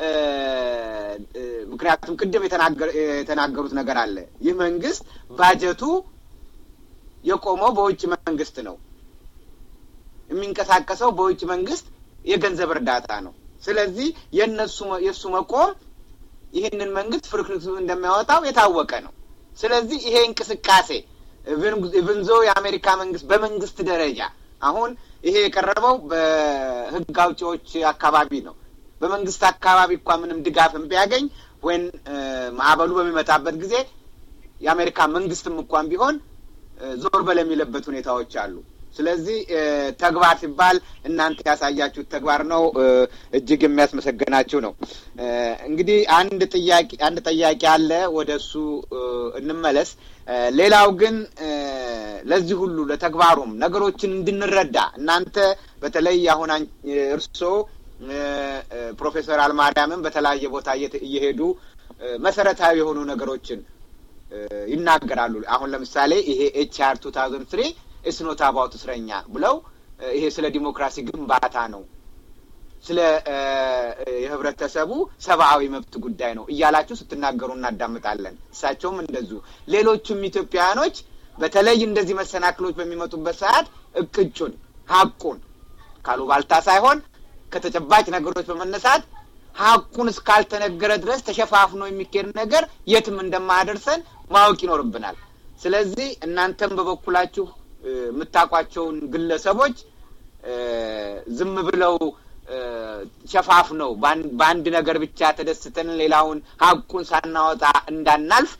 ምክንያቱም ቅድም የተናገሩት ነገር አለ። ይህ መንግስት ባጀቱ የቆመው በውጭ መንግስት ነው። የሚንቀሳቀሰው በውጭ መንግስት የገንዘብ እርዳታ ነው። ስለዚህ የእነሱ የእሱ መቆም ይህንን መንግስት ፍርክርክቱ እንደሚያወጣው የታወቀ ነው። ስለዚህ ይሄ እንቅስቃሴ ብንዞ የአሜሪካ መንግስት በመንግስት ደረጃ አሁን ይሄ የቀረበው በህግ አውጪዎች አካባቢ ነው። በመንግስት አካባቢ እንኳ ምንም ድጋፍን ቢያገኝ ወይም ማዕበሉ በሚመጣበት ጊዜ የአሜሪካ መንግስትም እንኳን ቢሆን ዞር በል የሚለበት ሁኔታዎች አሉ። ስለዚህ ተግባር ሲባል እናንተ ያሳያችሁት ተግባር ነው። እጅግ የሚያስመሰገናችሁ ነው። እንግዲህ አንድ ጥያቄ አንድ ጥያቄ አለ። ወደ እሱ እንመለስ። ሌላው ግን ለዚህ ሁሉ ለተግባሩም ነገሮችን እንድንረዳ እናንተ በተለይ አሁን እርስዎ ፕሮፌሰር አልማርያምን በተለያየ ቦታ እየሄዱ መሰረታዊ የሆኑ ነገሮችን ይናገራሉ። አሁን ለምሳሌ ይሄ ኤች አር ቱ ታውዘንድ ትሪ እስኖት አባውት እስረኛ ብለው ይሄ ስለ ዲሞክራሲ ግንባታ ነው፣ ስለ የህብረተሰቡ ሰብአዊ መብት ጉዳይ ነው እያላችሁ ስትናገሩ እናዳምጣለን። እሳቸውም እንደዚሁ ሌሎቹም ኢትዮጵያውያኖች በተለይ እንደዚህ መሰናክሎች በሚመጡበት ሰዓት እቅጩን ሀቁን ካሉባልታ ሳይሆን ከተጨባጭ ነገሮች በመነሳት ሀቁን እስካልተነገረ ድረስ ተሸፋፍኖ የሚካሄድ ነገር የትም እንደማያደርሰን ማወቅ ይኖርብናል። ስለዚህ እናንተም በበኩላችሁ የምታውቋቸውን ግለሰቦች ዝም ብለው ሸፋፍነው በአንድ ነገር ብቻ ተደስተን ሌላውን ሀቁን ሳናወጣ እንዳናልፍ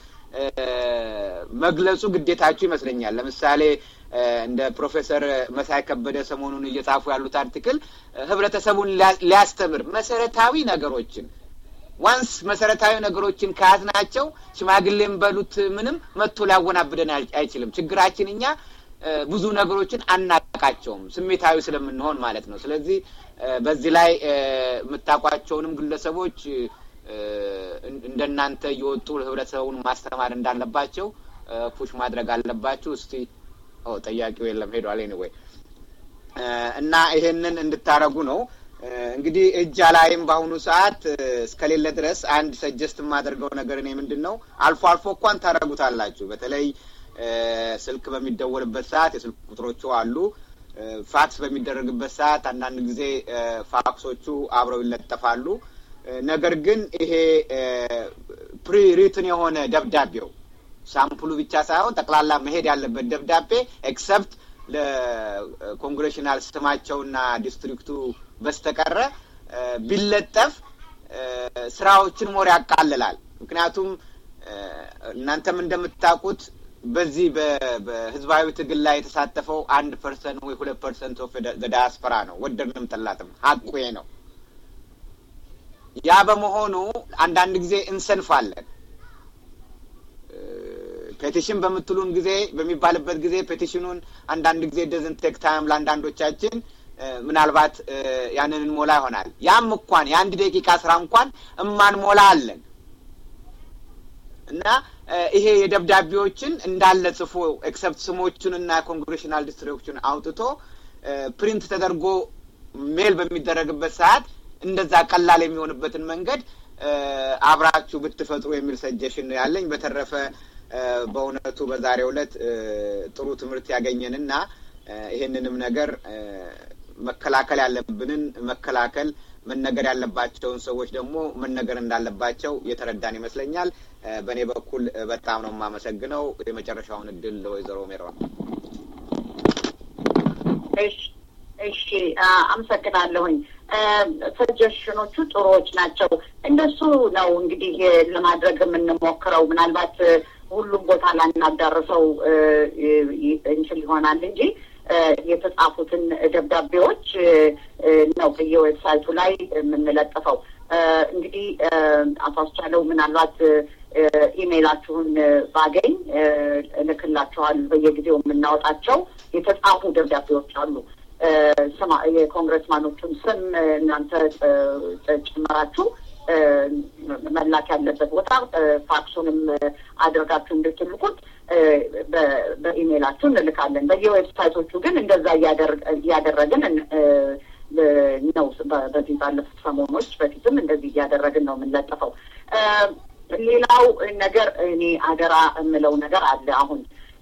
መግለጹ ግዴታችሁ ይመስለኛል። ለምሳሌ እንደ ፕሮፌሰር መሳይ ከበደ ሰሞኑን እየጻፉ ያሉት አርቲክል ህብረተሰቡን ሊያስተምር መሰረታዊ ነገሮችን ዋንስ መሰረታዊ ነገሮችን ከያዝናቸው ሽማግሌም በሉት ምንም መጥቶ ሊያወናብደን አይችልም። ችግራችን እኛ ብዙ ነገሮችን አናቃቸውም፣ ስሜታዊ ስለምንሆን ማለት ነው። ስለዚህ በዚህ ላይ የምታውቋቸውንም ግለሰቦች እንደናንተ እየወጡ ህብረተሰቡን ማስተማር እንዳለባቸው ፑሽ ማድረግ አለባችሁ። እስቲ ጠያቂው የለም ሄዷል። ኤኒዌይ እና ይሄንን እንድታረጉ ነው እንግዲህ እጅ ላይም በአሁኑ ሰዓት እስከሌለ ድረስ አንድ ሰጀስት የማደርገው ነገር እኔ ምንድን ነው አልፎ አልፎ እንኳን ታደረጉታላችሁ። በተለይ ስልክ በሚደወልበት ሰዓት የስልክ ቁጥሮቹ አሉ። ፋክስ በሚደረግበት ሰዓት አንዳንድ ጊዜ ፋክሶቹ አብረው ይለጠፋሉ። ነገር ግን ይሄ ፕሪ ሪትን የሆነ ደብዳቤው ሳምፕሉ ብቻ ሳይሆን ጠቅላላ መሄድ ያለበት ደብዳቤ ኤክሰፕት ለኮንግሬሽናል ስማቸውና ዲስትሪክቱ በስተቀረ ቢለጠፍ ስራዎችን ሞር ያቃልላል። ምክንያቱም እናንተም እንደምታውቁት በዚህ በህዝባዊ ትግል ላይ የተሳተፈው አንድ ፐርሰንት ወይ ሁለት ፐርሰንት ኦፍ ዳያስፖራ ነው። ወደድንም ጠላትም ሀቁ ነው። ያ በመሆኑ አንዳንድ ጊዜ እንሰንፋለን። ፔቲሽን በምትሉን ጊዜ በሚባልበት ጊዜ ፔቲሽኑን አንዳንድ ጊዜ ደዝን ቴክ ታይም ለአንዳንዶቻችን ምናልባት ያንን እንሞላ ይሆናል። ያም እንኳን የአንድ ደቂቃ ስራ እንኳን እማንሞላ አለን እና ይሄ የደብዳቤዎችን እንዳለ ጽፎ ኤክሰፕት ስሞቹን እና ኮንግሬሽናል ዲስትሪክቶችን አውጥቶ ፕሪንት ተደርጎ ሜል በሚደረግበት ሰዓት እንደዛ ቀላል የሚሆንበትን መንገድ አብራችሁ ብትፈጥሩ የሚል ሰጀሽን ያለኝ። በተረፈ በእውነቱ በዛሬው ዕለት ጥሩ ትምህርት ያገኘንና ይሄንንም ነገር መከላከል ያለብንን መከላከል መነገር ያለባቸውን ሰዎች ደግሞ መነገር እንዳለባቸው የተረዳን ይመስለኛል። በእኔ በኩል በጣም ነው የማመሰግነው። የመጨረሻውን እድል ለወይዘሮ ሜሮን። እሺ፣ አመሰግናለሁኝ። ሰጀሽኖቹ ጥሩዎች ናቸው። እንደሱ ነው እንግዲህ ለማድረግ የምንሞክረው። ምናልባት ሁሉም ቦታ ላናዳርሰው እንችል ይሆናል እንጂ የተጻፉትን ደብዳቤዎች ነው በየዌብሳይቱ ላይ የምንለጥፈው። እንግዲህ አቶ አስቻለው ምናልባት ኢሜይላችሁን ባገኝ እልክላችኋል። በየጊዜው የምናወጣቸው የተጻፉ ደብዳቤዎች አሉ። ስማ የኮንግረስማኖቹን ስም እናንተ ጨምራችሁ መላክ ያለበት ቦታ ፋክሱንም አድርጋችሁ እንድትልኩት በኢሜይላችሁ እንልካለን። በየዌብሳይቶቹ ግን እንደዛ እያደረግን ነው። በዚህ ባለፉት ሰሞኖች በፊትም እንደዚህ እያደረግን ነው የምንለጥፈው። ሌላው ነገር እኔ አደራ የምለው ነገር አለ አሁን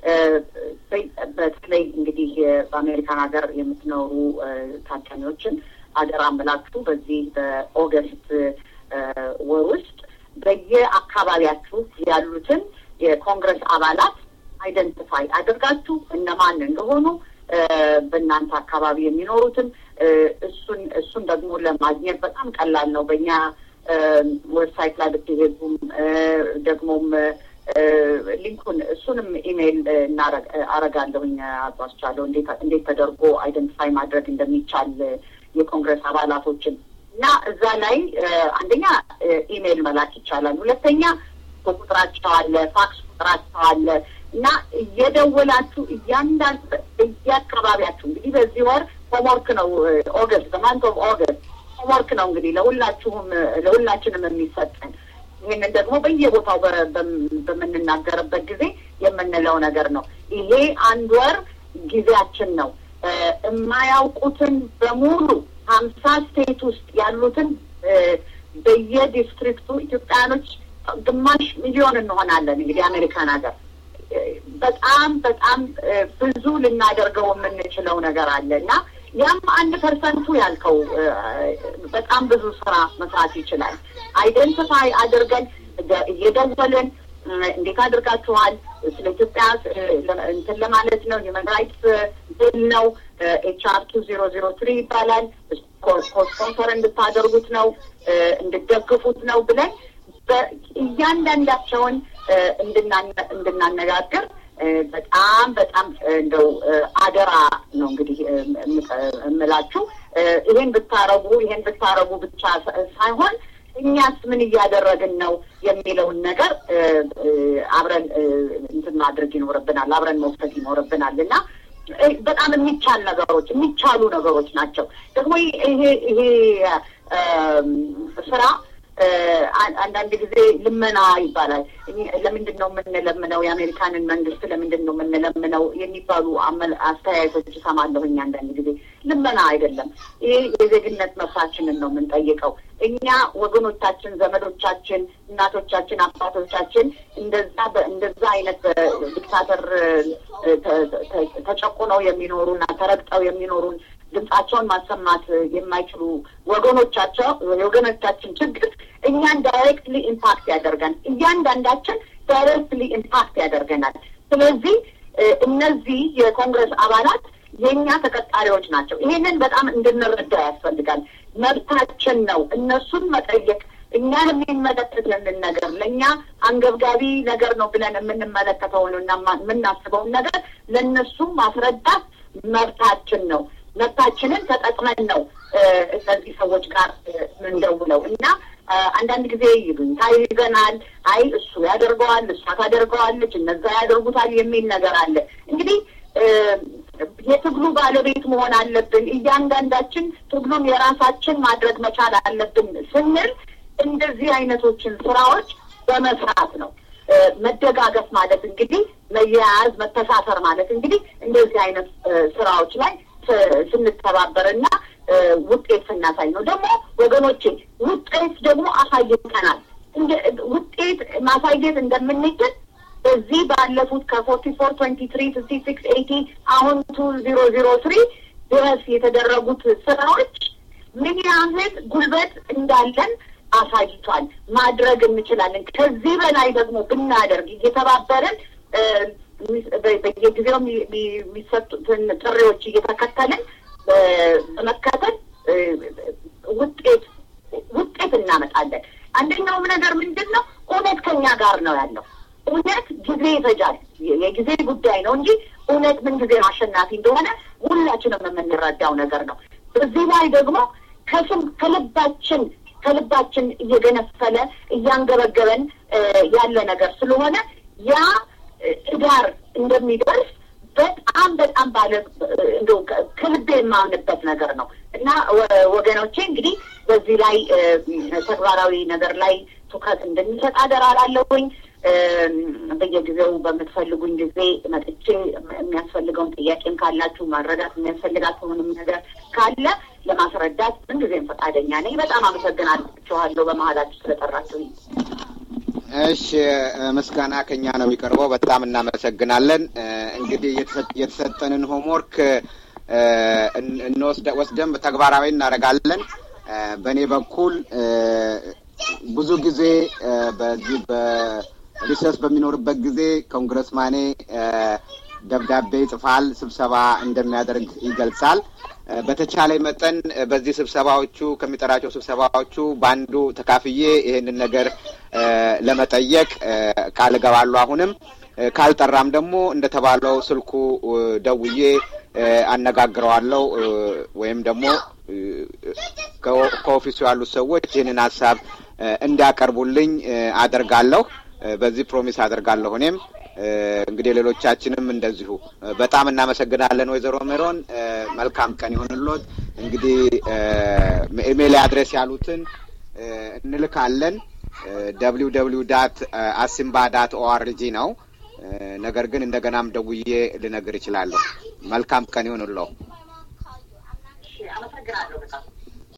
በተለይ እንግዲህ በአሜሪካን ሀገር የምትኖሩ ታዳሚዎችን አደራ ምላችሁ በዚህ በኦገስት ወር ውስጥ በየአካባቢያችሁ ያሉትን የኮንግረስ አባላት አይደንቲፋይ አድርጋችሁ እነማን እንደሆኑ በእናንተ አካባቢ የሚኖሩትን እሱን እሱን ደግሞ ለማግኘት በጣም ቀላል ነው። በእኛ ዌብሳይት ላይ ብትሄዱም ደግሞም ሊንኩን እሱንም ኢሜይል አረጋለሁኝ አቶ አስቻለው እንዴት ተደርጎ አይደንቲፋይ ማድረግ እንደሚቻል የኮንግረስ አባላቶችን እና እዛ ላይ አንደኛ ኢሜይል መላክ ይቻላል። ሁለተኛ ቁጥራቸው አለ፣ ፋክስ ቁጥራቸው አለ። እና እየደወላችሁ እያንዳንድ እያካባቢያችሁ እንግዲህ በዚህ ወር ሆምወርክ ነው ኦገስት ማንት ኦፍ ኦገስት ሆምወርክ ነው እንግዲህ ለሁላችሁም ለሁላችንም የሚሰጠን ይህንን ደግሞ በየቦታው በምንናገርበት ጊዜ የምንለው ነገር ነው። ይሄ አንድ ወር ጊዜያችን ነው። የማያውቁትን በሙሉ ሀምሳ ስቴት ውስጥ ያሉትን በየዲስትሪክቱ ኢትዮጵያኖች ግማሽ ሚሊዮን እንሆናለን። እንግዲህ አሜሪካን ሀገር በጣም በጣም ብዙ ልናደርገው የምንችለው ነገር አለ እና ያም አንድ ፐርሰንቱ ያልከው በጣም ብዙ ስራ መስራት ይችላል። አይደንቲፋይ አድርገን እየደወልን እንዴት አድርጋችኋል? ስለ ኢትዮጵያ እንትን ለማለት ነው። ሂውመን ራይትስ ቢል ነው። ኤች አር ቱ ዜሮ ዜሮ ትሪ ይባላል። ስፖንሰር እንድታደርጉት ነው፣ እንድደግፉት ነው ብለን እያንዳንዳቸውን እንድናነጋግር በጣም በጣም እንደው አደራ ነው እንግዲህ እምላችሁ። ይሄን ብታረጉ ይሄን ብታረጉ ብቻ ሳይሆን እኛስ ምን እያደረግን ነው የሚለውን ነገር አብረን እንትን ማድረግ ይኖርብናል፣ አብረን መውሰድ ይኖርብናል እና በጣም የሚቻል ነገሮች የሚቻሉ ነገሮች ናቸው። ደግሞ ይሄ ይሄ ስራ አንዳንድ ጊዜ ልመና ይባላል። ለምንድን ነው የምንለምነው? የአሜሪካንን መንግስት ለምንድን ነው የምንለምነው? የሚባሉ አስተያየቶች እሰማለሁኝ አንዳንድ ጊዜ። ልመና አይደለም። ይህ የዜግነት መብታችንን ነው የምንጠይቀው። እኛ ወገኖቻችን፣ ዘመዶቻችን፣ እናቶቻችን፣ አባቶቻችን እንደዛ እንደዛ አይነት ዲክታተር ተጨቁነው የሚኖሩና ተረግጠው የሚኖሩን ድምጻቸውን ማሰማት የማይችሉ ወገኖቻቸው የወገኖቻችን ችግር እኛን ዳይሬክትሊ ኢምፓክት ያደርገን እያንዳንዳችን ዳይሬክትሊ ኢምፓክት ያደርገናል። ስለዚህ እነዚህ የኮንግረስ አባላት የእኛ ተቀጣሪዎች ናቸው። ይሄንን በጣም እንድንረዳ ያስፈልጋል። መብታችን ነው እነሱን መጠየቅ እኛን የሚመለከትንን ነገር ለእኛ አንገብጋቢ ነገር ነው ብለን የምንመለከተውን እና የምናስበውን ነገር ለእነሱም ማስረዳት መብታችን ነው። መብታችንን ተጠቅመን ነው እነዚህ ሰዎች ጋር ምንደውለው እና አንዳንድ ጊዜ ይሉኝታ ይዘናል። አይ እሱ ያደርገዋል፣ እሷ ታደርገዋለች፣ እነዛ ያደርጉታል የሚል ነገር አለ። እንግዲህ የትግሉ ባለቤት መሆን አለብን። እያንዳንዳችን ትግሉን የራሳችን ማድረግ መቻል አለብን ስንል እንደዚህ አይነቶችን ስራዎች በመስራት ነው። መደጋገፍ ማለት እንግዲህ መያያዝ፣ መተሳሰር ማለት እንግዲህ እንደዚህ አይነት ስራዎች ላይ ስንተባበርና ውጤት ስናሳይ ነው። ደግሞ ወገኖቼ ውጤት ደግሞ አሳይተናል። ውጤት ማሳየት እንደምንችል በዚህ ባለፉት ከፎርቲ ፎር ትዌንቲ ትሪ ፍፍቲ ሲክስ ኤይቲ አሁን ቱ ዜሮ ዜሮ ትሪ ድረስ የተደረጉት ስራዎች ምን ያህል ጉልበት እንዳለን አሳይቷል። ማድረግ እንችላለን። ከዚህ በላይ ደግሞ ብናደርግ እየተባበርን በየጊዜው የሚሰጡትን ጥሪዎች እየተከተልን በመከተል ውጤት ውጤት እናመጣለን። አንደኛውም ነገር ምንድን ነው? እውነት ከኛ ጋር ነው ያለው። እውነት ጊዜ ይፈጃል፣ የጊዜ ጉዳይ ነው እንጂ እውነት ምን ጊዜ አሸናፊ እንደሆነ ሁላችንም የምንረዳው ነገር ነው። በዚህ ላይ ደግሞ ከስም ከልባችን ከልባችን እየገነፈለ እያንገበገበን ያለ ነገር ስለሆነ ያ እዳር እንደሚደርስ በጣም በጣም ባለ እንደው ከልቤ የማምንበት ነገር ነው እና ወገኖቼ እንግዲህ በዚህ ላይ ተግባራዊ ነገር ላይ ትኩረት እንድንሰጥ አደራ ላለሁኝ። በየጊዜው በምትፈልጉኝ ጊዜ መጥቼ የሚያስፈልገውን ጥያቄም ካላችሁ ማረዳት የሚያስፈልጋችሁንም ነገር ካለ ለማስረዳት ምንጊዜም ፈቃደኛ ነኝ። በጣም አመሰግናችኋለሁ በመሀላችሁ ስለጠራችሁኝ። እሺ ምስጋና ከኛ ነው የሚቀርበው። በጣም እናመሰግናለን። እንግዲህ የተሰጠንን ሆምወርክ ወስደን ተግባራዊ እናደርጋለን። በእኔ በኩል ብዙ ጊዜ በዚህ በሪሰርች በሚኖርበት ጊዜ ኮንግረስማኔ ደብዳቤ ይጽፋል፣ ስብሰባ እንደሚያደርግ ይገልጻል። በተቻለ መጠን በዚህ ስብሰባዎቹ ከሚጠራቸው ስብሰባዎቹ በአንዱ ተካፍዬ ይሄንን ነገር ለመጠየቅ ቃል እገባለሁ። አሁንም ካልጠራም ደግሞ እንደተባለው ስልኩ ደውዬ አነጋግረዋለሁ ወይም ደግሞ ከኦፊሱ ያሉት ሰዎች ይህንን ሀሳብ እንዲያቀርቡልኝ አደርጋለሁ። በዚህ ፕሮሚስ አደርጋለሁ እኔም እንግዲህ ሌሎቻችንም እንደዚሁ በጣም እናመሰግናለን ወይዘሮ ሜሮን። መልካም ቀን ይሆንሎት። እንግዲህ ኢሜይል አድሬስ ያሉትን እንልካለን። ደብሊው ደብሊው ዳት አሲምባ ዳት ኦአርጂ ነው። ነገር ግን እንደገናም ደውዬ ልነግር እችላለሁ። መልካም ቀን ይሆንለው። አመሰግናለሁ በጣም